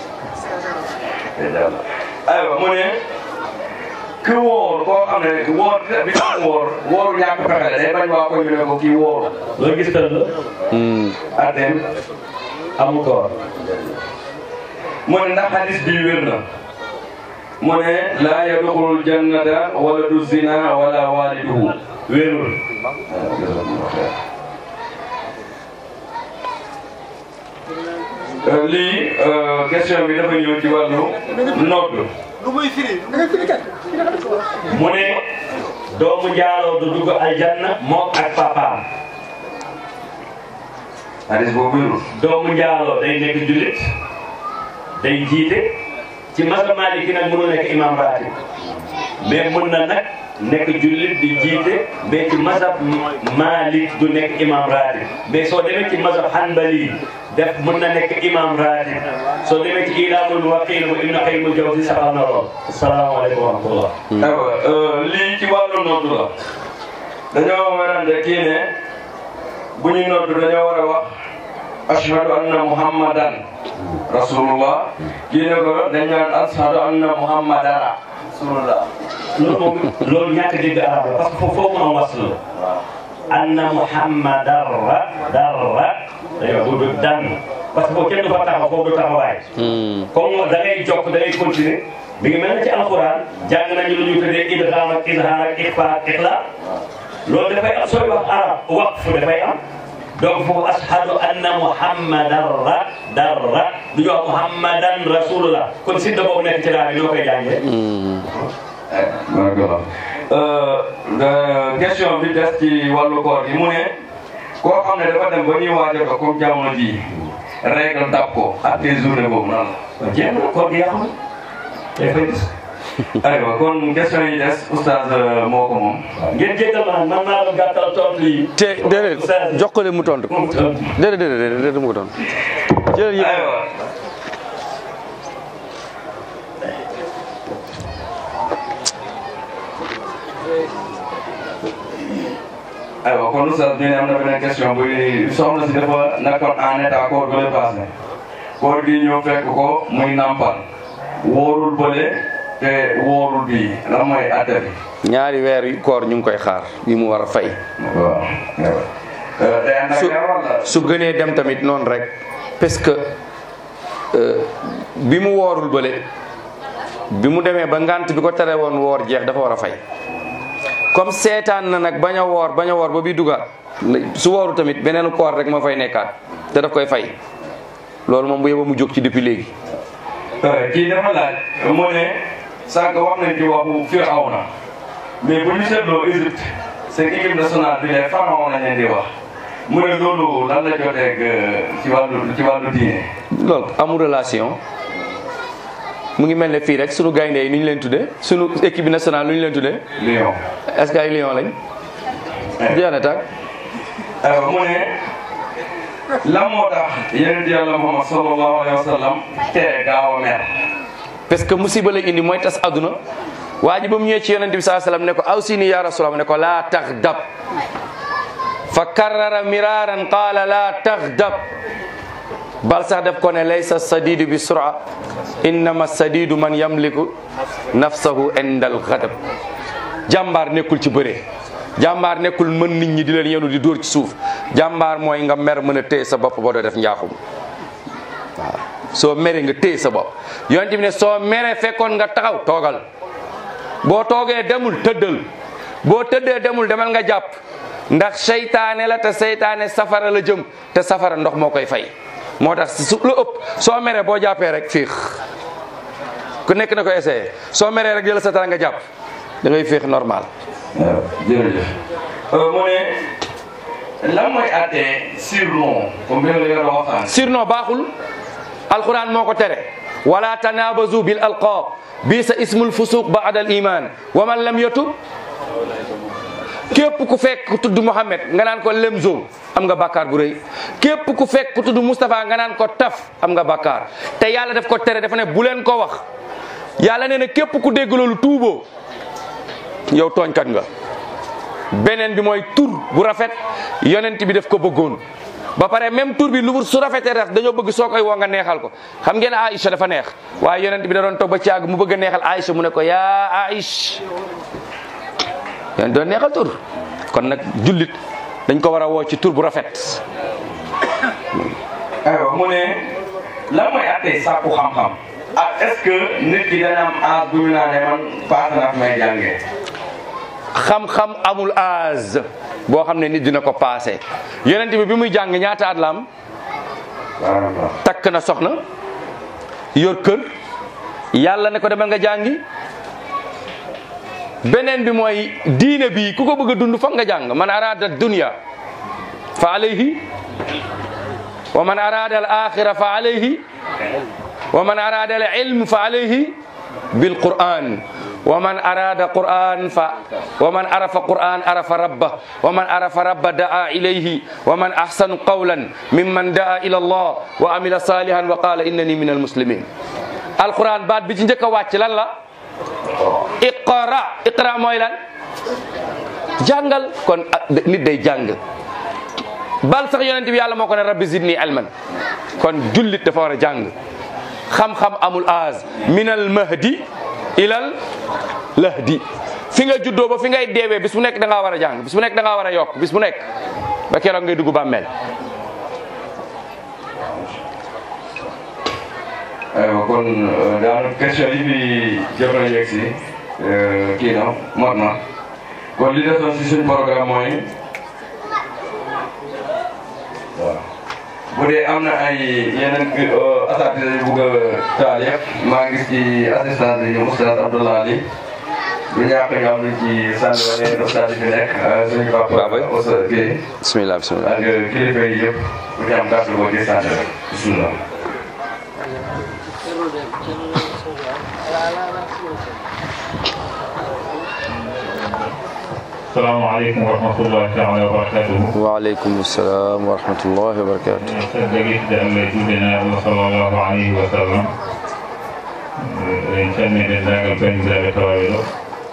aywa mu ne ki wóor koo xam ne wóor bi mu wóor wóoru ñàkk pexe la day bañ waa ko ñu ne ko kii wóoru loo gis tëdd la atem amul koor mu ne ndax hadis bi wér na mu ne laa yadxulul jannata wala du zina wala waliduhu wéerul lii question bi dafa ñëw ci wàllu nodd mu ne doomu njaaloo du dugg aljanna moom ak papaam hadis boobu wérul doomu njaaloo day nekk jullit day jiite ci masal Maliki nag mënu nekk imam ratib mais mën na nag nekk jullit di jiite mais ci masab Malik du nekk imam ratib mais soo demee ci masab Hanbali def mën na nekk imam ratib soo demee ci ilaamul waqil bu Ibn Qayyim al-Jawzi saxal na lool asalaamaaleykum wa rahmatullah aywa lii ci wàllu nodd la dañoo werante kii ne bu ñu nodd dañoo war a wax ashhadu anna muhammadan rasulullah kii ne ko dañ naan ashhadu anna muhammadara rasulullah loolu moom loolu ñàkk dégg arab la parce que foofu foofu mu am wasl la anna muhammadarra darra dañoo bu du dan parce que foofu kenn du fa taxaw foofu du taxawaay comme da ngay jokk da ngay continuer mi ngi mel ne ci alquran jàng nañu lu ñu tuddee idgham ak izhar ak ikhfa ak ikhla loolu dafay am sooy wax arab waqf dafay am donc foofu ashhadu anna muhammadan ra darra du ñu wax muhammadan rasulullah kon sidda boobu nekk ci daal bi ñoo koy jàngee d'accord question bi des ci wàllu koor gi mu ne koo xam ne dafa dem ba ñuy waaj a ko comme jamono ji règle dab ko ak tes journée boobu nan la jéem na koor gi yàqu na day fay gis aywa kon question yi des oustaz moo ko moom ngeen jéggal ma man maa doon gàttal tontu lii te déedéet jox ko leen mu tontu moom tontu déedéet déedéet déedéet mu ko tontu jël yëpp aywa aywa kon oustaz ñu ne am na beneen question bu soxna si dafa nekkoon en état koor bi lay passé koor gi ñëw fekk ko muy nampal wóorul bële te wóorul bii lan mooy atte bi ñaari weer yu koor ñu ngi koy xaar yi mu war a fay waaw day ànd ak su wala su gënee dem tamit noonu rek parce que euh, bi mu woorul bële bi mu demee ba ngant bi ko tere woon woor jeex dafa war a fay comme seetaan na nag bañ a woor bañ a woor ba bi dugaat su wooru tamit beneen koor rek moo fay nekkaat te daf koy fay loolu moom bu yeba mu jóg ci depuis léegi kii dafa laaj mu ne sànq wax nañ ci waxu Firawna mais bu ñu seetloo Égypte seen équipe nationale bi les pharaons lañ leen di wax mu ne loolu lan la joteeg ci wàllu ci wàllu diine. loolu amul relation mu ngi mel ne fii rek sunu gaynde yi ni ñu leen tuddee sunu équipe nationale lu ñu leen tuddee Lion. est-ce que ay lion lañ jeex na tàkk aywa mu ne lan moo tax yonent yàlla Muhammad sallallahu alayhi wa sallam tere gaaw a mer. parce que musiba lay indi mooy tas àdduna waa ji ba mu ñëwee ci yonente bi saa sallam ne ko aw si ni ya rasulallah ne ko laa tax dab fa karrara miraran qaala laa tax dab bal sax def ko ne laysa sadidu bi sura innama sadidu man yamliku nafsahu inda al ghadab jàmbaar nekkul ci bëre jàmbaar nekkul mën nit ñi di leen yenu di dóor ci suuf jàmbaar mooy nga mer mën a téye sa bopp ba doo def njaaxum waaw soo meree nga téye sa bopp yonent bi ne soo meree fekkoon nga taxaw toogal boo toogee demul tëddal boo tëddee demul demal nga jàpp ndax seytaane la te seytaane safara la jëm te safara ndox moo koy fay moo tax su lu ëpp soo meree boo jàppee rek fiix ku nekk na ko essayé soo meree rek jël sa tara nga jàpp da ngay fiix normal waaw jërëjëf mu ne lan mooy àttee surnom comme bi nga yor waxtaan surnom baaxul alquran moo ko tere wala tanabazu bil alqab bi sa ismul fusuq ba'da al iman wa man lam yatub képp ku fekk ku tudd Muhammad nga naan ko lemzo am nga bàkkaar bu rëy képp ku fekk ku tudd Moustapha nga naan ko taf am nga bàkkaar te yàlla daf ko tere dafa ne bu leen ko wax yàlla nee na képp ku dégg loolu tuuboo yow tooñkat nga beneen bi mooy tur bu rafet yonent bi daf ko bëggoon ba pare même tur bi lu su rafetee rek dañoo bëgg soo koy woo nga neexal ko xam ngeen Aïcha dafa neex waaye yonent bi da doon toog ba ci àgg mu bëgg a neexal Aïcha mu ne ko yaa Aïcha yéen doon neexal tur kon nag jullit dañ ko war a woo ci tur bu rafet aywa mu ne lan mooy àttee sàkku xam-xam ak est-ce que nit ki dana am âge bu ñu naan ne man paase na fi may jàngee xam-xam amul âge boo xam ne nit dina ko paase yonent bi bi muy jàng ñaata at la am waaw takk na soxna yor kër yàlla ne ko demal nga jàngi beneen bi mooy diine bi ku ko bëgg a dund foog nga jàng man arada dunya fa alayhi wa man arada al axira fa alayhi wa man arada al ilm fa alayhi bil quran wa man arada quran fa wa man arafa quran arafa rabba wa man arafa rabba daa ilayhi wa man ahsanu qawlan mimman daa ila allah wa amila salihan wa qala innani min al muslimin alquran baat bi ci njëkk a wàcc lan la iqra iqra mooy lan jàngal kon nit day jàng bal sax yonent bi yàlla moo ko ne rabbi zidni ilman kon jullit dafa war a jàng xam-xam amul âge minal mahdi ilal lahdi fi nga juddoo ba fi ngay deewee bis bu nekk da ngaa war a jàng bis bu nekk da ngaa war a yokk bis bu nekk ba keroog ngay dugg bàmmeel aywa kon daanaka question yi fi jot na yegg si kii na mot na kon li desoon si suñ programme mooy waaw bu dee am na ay yeneen asatise yu bugg a taal yëpp maa ngi ci assistance bi Oustaz Abdoulaye Ali bu ñàkk ñu am luñ ci sànni wala yeneen ustaas yi fi nekk suñu papa Baboy. Oustaz Guèye bismillah bismillah ak kilifa yi yëpp bu ci am kàddu boo ci sànni rek bismillah salaamaaleykum wa rahmatullahi taala wa barakatuhu waaleykum salaam wa rahmatullahi wa barakatu saddagitde allah juuɗenaaɗo sallllahu alayhi wa sallam eɗen calmi denndaangal banndiraaɓe tawaaɓe ɗo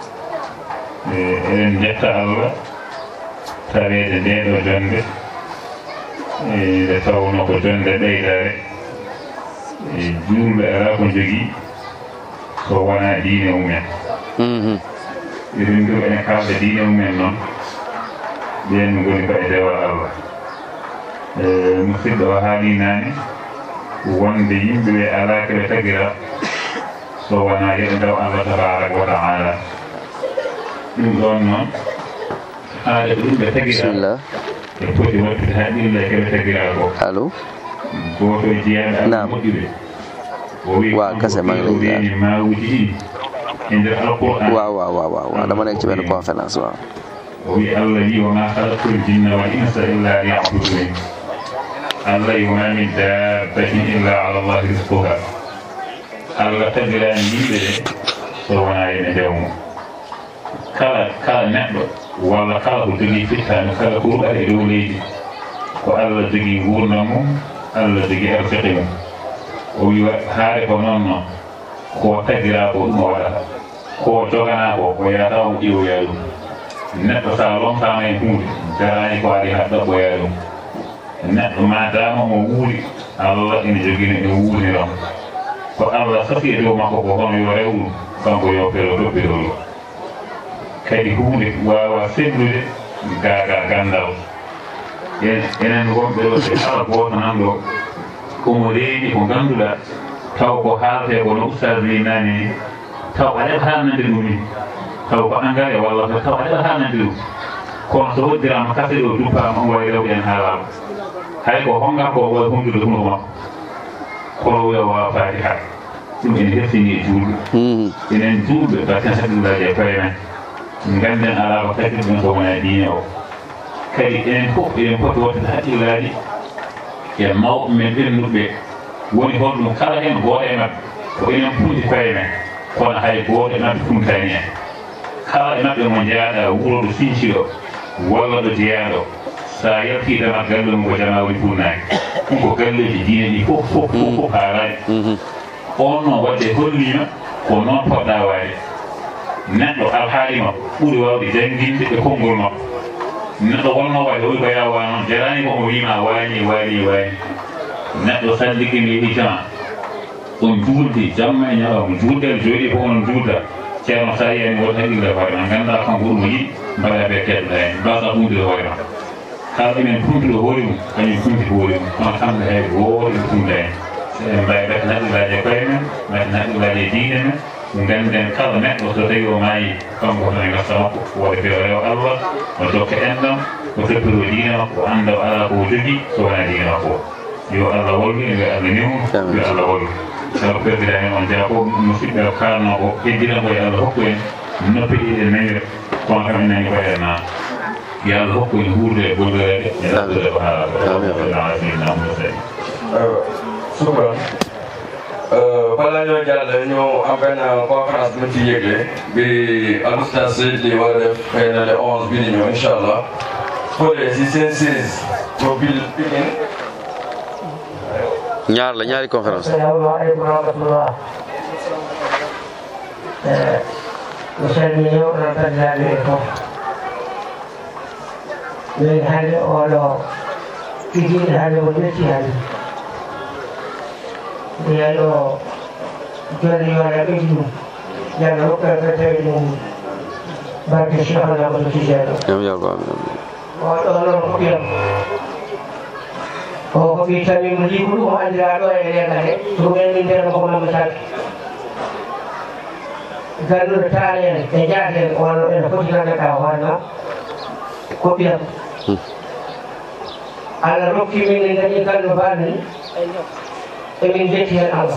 eɗen jetta allah taweede nde ɗo jonde nde tawno ko jonde ɓeydare juulɓe alaa ko jogii so wonaa diine mumen eɗen mbiru ene kalɗa diine mumen noon ɓen ngoni ko e dewal allah musidɗo o haali naane wonde yimɓe ɓe alaa koɓe tagira so wonaa yeɓe ndaw allah tabaraka wa taala ɗum ɗon noon haade ko ɗum ɓe tagira bismillah e poti wattude haa ɗille koɓe tagira ko allo gooto e jeyaɓe allah Naam. moƴƴuɓe o wi Waaw, kase maa ngi lay ziar. weeni maawuji ɗiɗi e nder alquran waaw waaw waaw waaw waaw dama nekk ci benn conférence waaw o wi allah wi woma halaktul jinna wal insa illa liyabudun allah wi woma min dabbatin illa ala llahi risquha allah tagirani yimɓe ɓe so wona ene ndewmo kala kala neɗɗo walla kala ko jogii fittano kala ko ruɓata e dow leydi ko allah jogii gurdam mum allah jogii arfiqi mum o wi haare ko noon noon ko tagira ko ɗum o waɗata ko jogana ko o yataw mo ƴiwoya ɗum neɗɗo sa lomtama e hunde jarani ko waɗi ha ɗaɓɓoya ɗum neɗɗo madama mo wuuri allah ene jogino ene wuuriron ko allah sasi e dow makko ko hono yo rew ɗum kanko yo pero toppitolu kadi hunde wawa seddude gaga gandal En- enen wonɓe ɗo ɓe kala goto nan ɗo komo reeni ko ganduɗa taw ko haalte ko no ustad wi nani ni taw aɗa haalnande ɗum ni taw ko engrais walla ko taw aɗa haalnande ɗum kono so hoddirama kase ɗo duppama on wawi rewde en haalama hay ko honga ko wawi hondude hunde makko kono wiya wawa faati ha ɗum ene heftini e juulɓe enen juulɓe batten haqillaji e koye men ganden alama katirɗen ko wona diine o kadi enen fof eɗen poti wottade haqqillaji e mawɓe men ɓennuɓe woni honɗum kala hen gooto e mabɓe ko enen punti koye men kono hay gooto e mabɓe funtani en kala e maɓɓe mo jaaɗa wuro ɗo finci ɗo walla ɗo jeyaɗo sa yaltidema galle mum ko jama woni funnaki ɗum ko galleji diine ɗi fof fof fof fof haarani on noon wadde hollima ko noon poɗɗa waade neɗɗo alhaali makko ɓuuri wawde jannginde e konngol makko neɗɗo wonno waade oyi ko yawa noon jarani ko omo wima waani waani waani neɗɗo salligini hijama on juuldi jamma e ñalawma juuldel jooɗi fof onon juulda ceerno sa yiyani woto haqqille hoore ma ganduɗa kanko ɗum yiɗi mbaɗa ɓe keɗɗoɗa hen mbasa funtude hoore ma kala ɗumen funtude hoore mum kañum funti hoore mum kono kamɓe hay goto ɓe funta hen so en mbawi mbatten haqqillaji e koye men mbatten haqqillaji e diine men ganden kala neɗɗo so tawi o maayi kanko hotono gasta makko woda fe o rewa allah o dokka enɗam o toppiro diine makko o anda o ala ko o jogui so wona diine makko o yo allah wallu e wiya allah newnu yo allah wallu sabu perdira hen on jaa fof musidɓe o kalno ko heddina ko yo allah hokku en noppi ɗiɗen mawre kono kam enani koye na yo allah hokku en huurde e gollorede e ɗaɗɗude ko haala Shukran. balaa ñoo jàll ñu am benn conférence bu ñu ci yëgle bi al oustaz Seyd li war a def xëy na le 11 bi di ñëw incha allah foolee si seen siis mobile Pikine ñaar la ñaari conférence Assalamualaikum warahmatullah. Eh, misalnya orang terlalu itu. Min hal olo kijin hal wajib hal. Dia lo jadi orang itu jangan lupa kata itu bagi siapa yang berbicara. ñoom yàlla amin amin Orang kopiam. Oh, kopi kami beli dulu anda ada yang ada. Kemudian minta ko masak. Galu tanya, ejaje orang yang kopi kan kawan, no? Kopiam. Ala roki min ngani kan bani. Emin jeti Allah.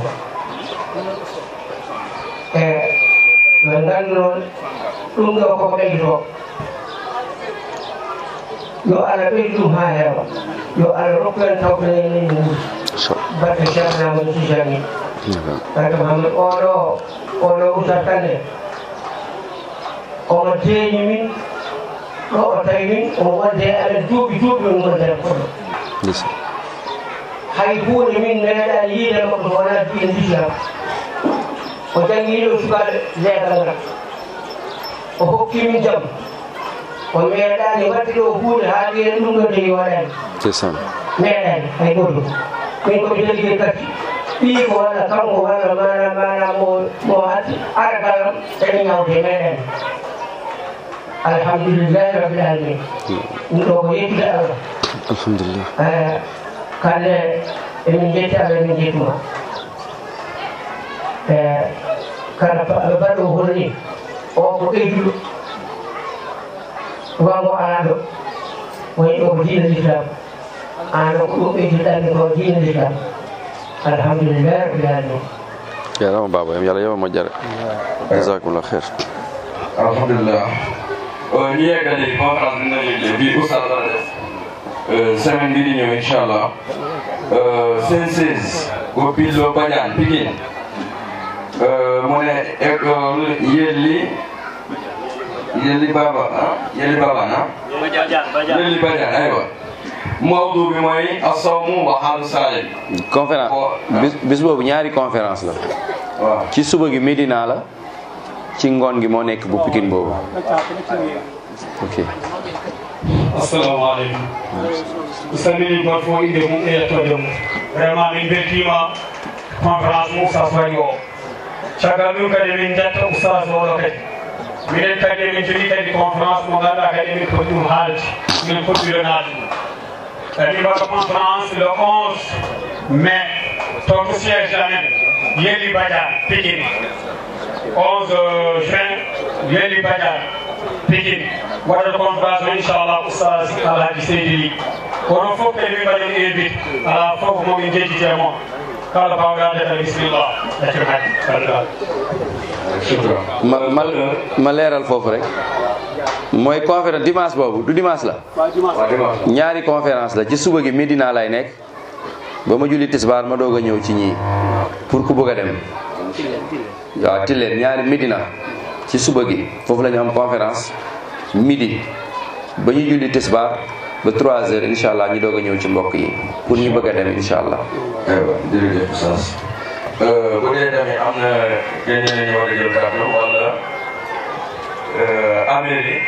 Eh, nangano lunga ko kaido. yo ala ɓeydu ha heewa yo allah rokkumen tawɓene ni barke ceernamoɗo tijani barke mahamad oɗo oɗo usatane omo teeñi min ɗo o tawi min omo wonde amen duuɓi duuɓi min gondere koɗo hay hunde min meeɗani yiide makko wona diine l'islam o jangiɗo sukaɓe leegal ngal o hokki min jaam o meeɗani wadde ɗo hunde haa wiyen ɗum ɗo ndewi waɗani c'est ça meeɗani hay goto min komi jogui kadi ɓii ko walla kanko walla mana mana mo mo aragallam ene ñawde meeɗani alhamdulillahi rabbil alamin ɗum ɗo ko yettude allah alhamdulillah kande emin jetti allah emin jettuma e kala baɗo holni o ko ɓeyduɗo wango alaɗo woni ɗo ko diine l'islam an ko ɗum ɓeydiɗanmi ko diine l'islam alhamdulillah rabbil alamin jarama baba yam yàlla yowa moƴƴere jasakumllah khair alhamdulillah ñu yeggali conférence bi na yëgle bii oustaz la def semaine bii di ñëw incha allah seen seize au Pilo Badiane Pikine mu ne école Yelli Yelli Baba ah Yelli Baba ah Yelli Badiane aywa mawdu bi mooy asawmu wa xaalu salim conférence bis bis boobu ñaari conférence la waaw ci suba gi Médina la ci ngoon gi moo nekk bu Pikine boobu ok assalamu aleykum mi salmini goto fof inde mum e yettode mum vraiment min beltima conférence mo oustas waɗi o caggal ɗum kadi min jetta oustas oɗo kadi minen kadi emin jogui kadi conférence mo ganduɗa kadi emin poti ɗum haalde min poɗɗironade ɗum kadi mbaɗa conférence le 11 mai to to siége amen yeli badiane pikine 11 juin yeli badiane Pikine waɗata conférence o inchallah oustas alhaji seydi ly kono fof kadi min mbaɗen invite ala fof momin jejjitemo kala bawɗade tan bisimillah accir hadi kalgal ma ma ma leeral foofu rek mooy conférence dimanche boobu du dimanche la ñaari conférence la ci suba gi Medina lay nekk ba ma julli tisbaar ma doog a ñëw ci ñii pour ku bëgg a dem waaw tilleen ñaari Medina ci suba gi foofu la ñu am conférence midi ba ñu julli tisbaar ba 3 heures incha allah ñu doog a ñëw ci mbokk yi pour ñu bëgg a dem incha allah. aywa jërëjëf Oustaz bu dee tamit am na ñeneen ñu war a jël kàddu wala Amérique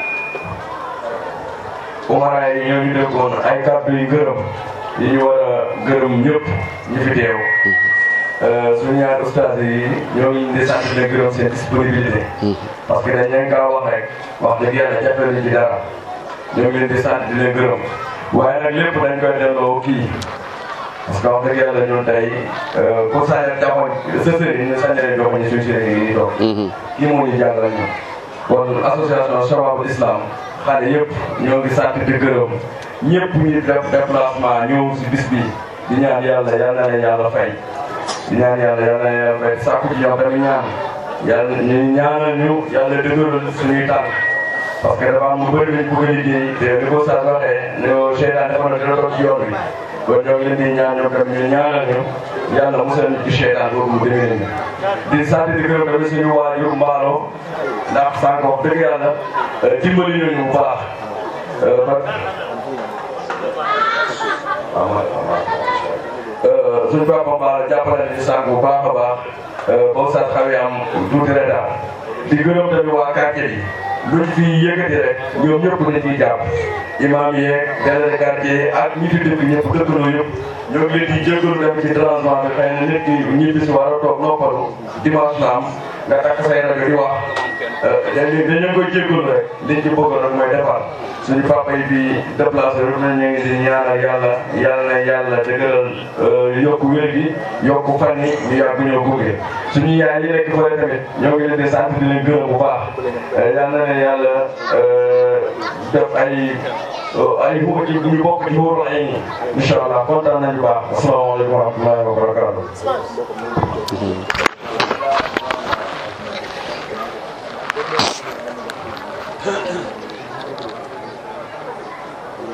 umara yi ñoo ñu déggoon ay kàddu yu gërëm yi ñu war a gërëm ñëpp ñu fi teew suñu ñaari ustaas yi ñoo ngi di sant di gërëm seen disponibilité parce que dañ leen kaa wax rek wax dëgg yàlla jàppale ñu ci dara ñoo ngi leen di sant di leen gërëm waaye nag lépp dañ koy delloo kii parce que wax dëgg yàlla ñun tey pour saa yàlla taxaw sa sëriñ ñu sañ leen jox ñu suñu sëriñ yi toog kii moo ñu jàngal ñun kon association Shababul Islam xale yëpp ñoo ngi sant di gërëm ñëpp ñu def déplacement ñëw si bis bi di ñaan yàlla yal na leen yàlla fay di ñaan yàlla yal na leen yàlla fay sàkku ci ñoom tamit ñaan yàlla ñu ñaanal ñu yàlla dëgëral suñuy tànk parce que dafa am lu bëri lañ bëgg a liggéey te li ko Sass waxee ne seytaan dafa na dina toog ci yoon bi kon ñoo ngi leen di ñaan ñoom tamit ñu ñaanal ñu yàlla musal ñu ci seytaan boobu mu demee nii di sant di gërëm tamit suñu waajur mbaalo ndax sànq wax dëgg yàlla dimbali nañu bu baax suñu papa mbaalo jàppale nañu sànq bu baax a baax boobu sax xaw am tuuti retard di gërëm tamit waa quartier bi luñ fi yëkkati rek ñoom ñëpp dañ ciy jàpp imam yeeg délégué quartier ak ñi fi dëkk ñëpp dëkkandoo yëpp ñoo ngi leen di jégalu dem ci transport bi xëy na nit ki ñibbi si war a toog noppalu dimanche na am nga takk say rajo di wax dañ dañu koy jégalu rek liñ ci bëggoon rek mooy defar suñu papa yi fi déplacé rek ñu ngi di ñaanal yàlla yàlla na yàlla dëgëral yokku wér gi yokku fan yi ñu yàgg ñoo gunge suñu yaay yi nekk fële tamit ñoo ngi leen di sant di leen gërëm bu baax yàlla na yàlla def ay ay xuma ci ñu bokk ci wóoru ay ni incha allah kontaan nañu baax asalaamaaleykum wa rahmatullahi wa barakatu Thank you.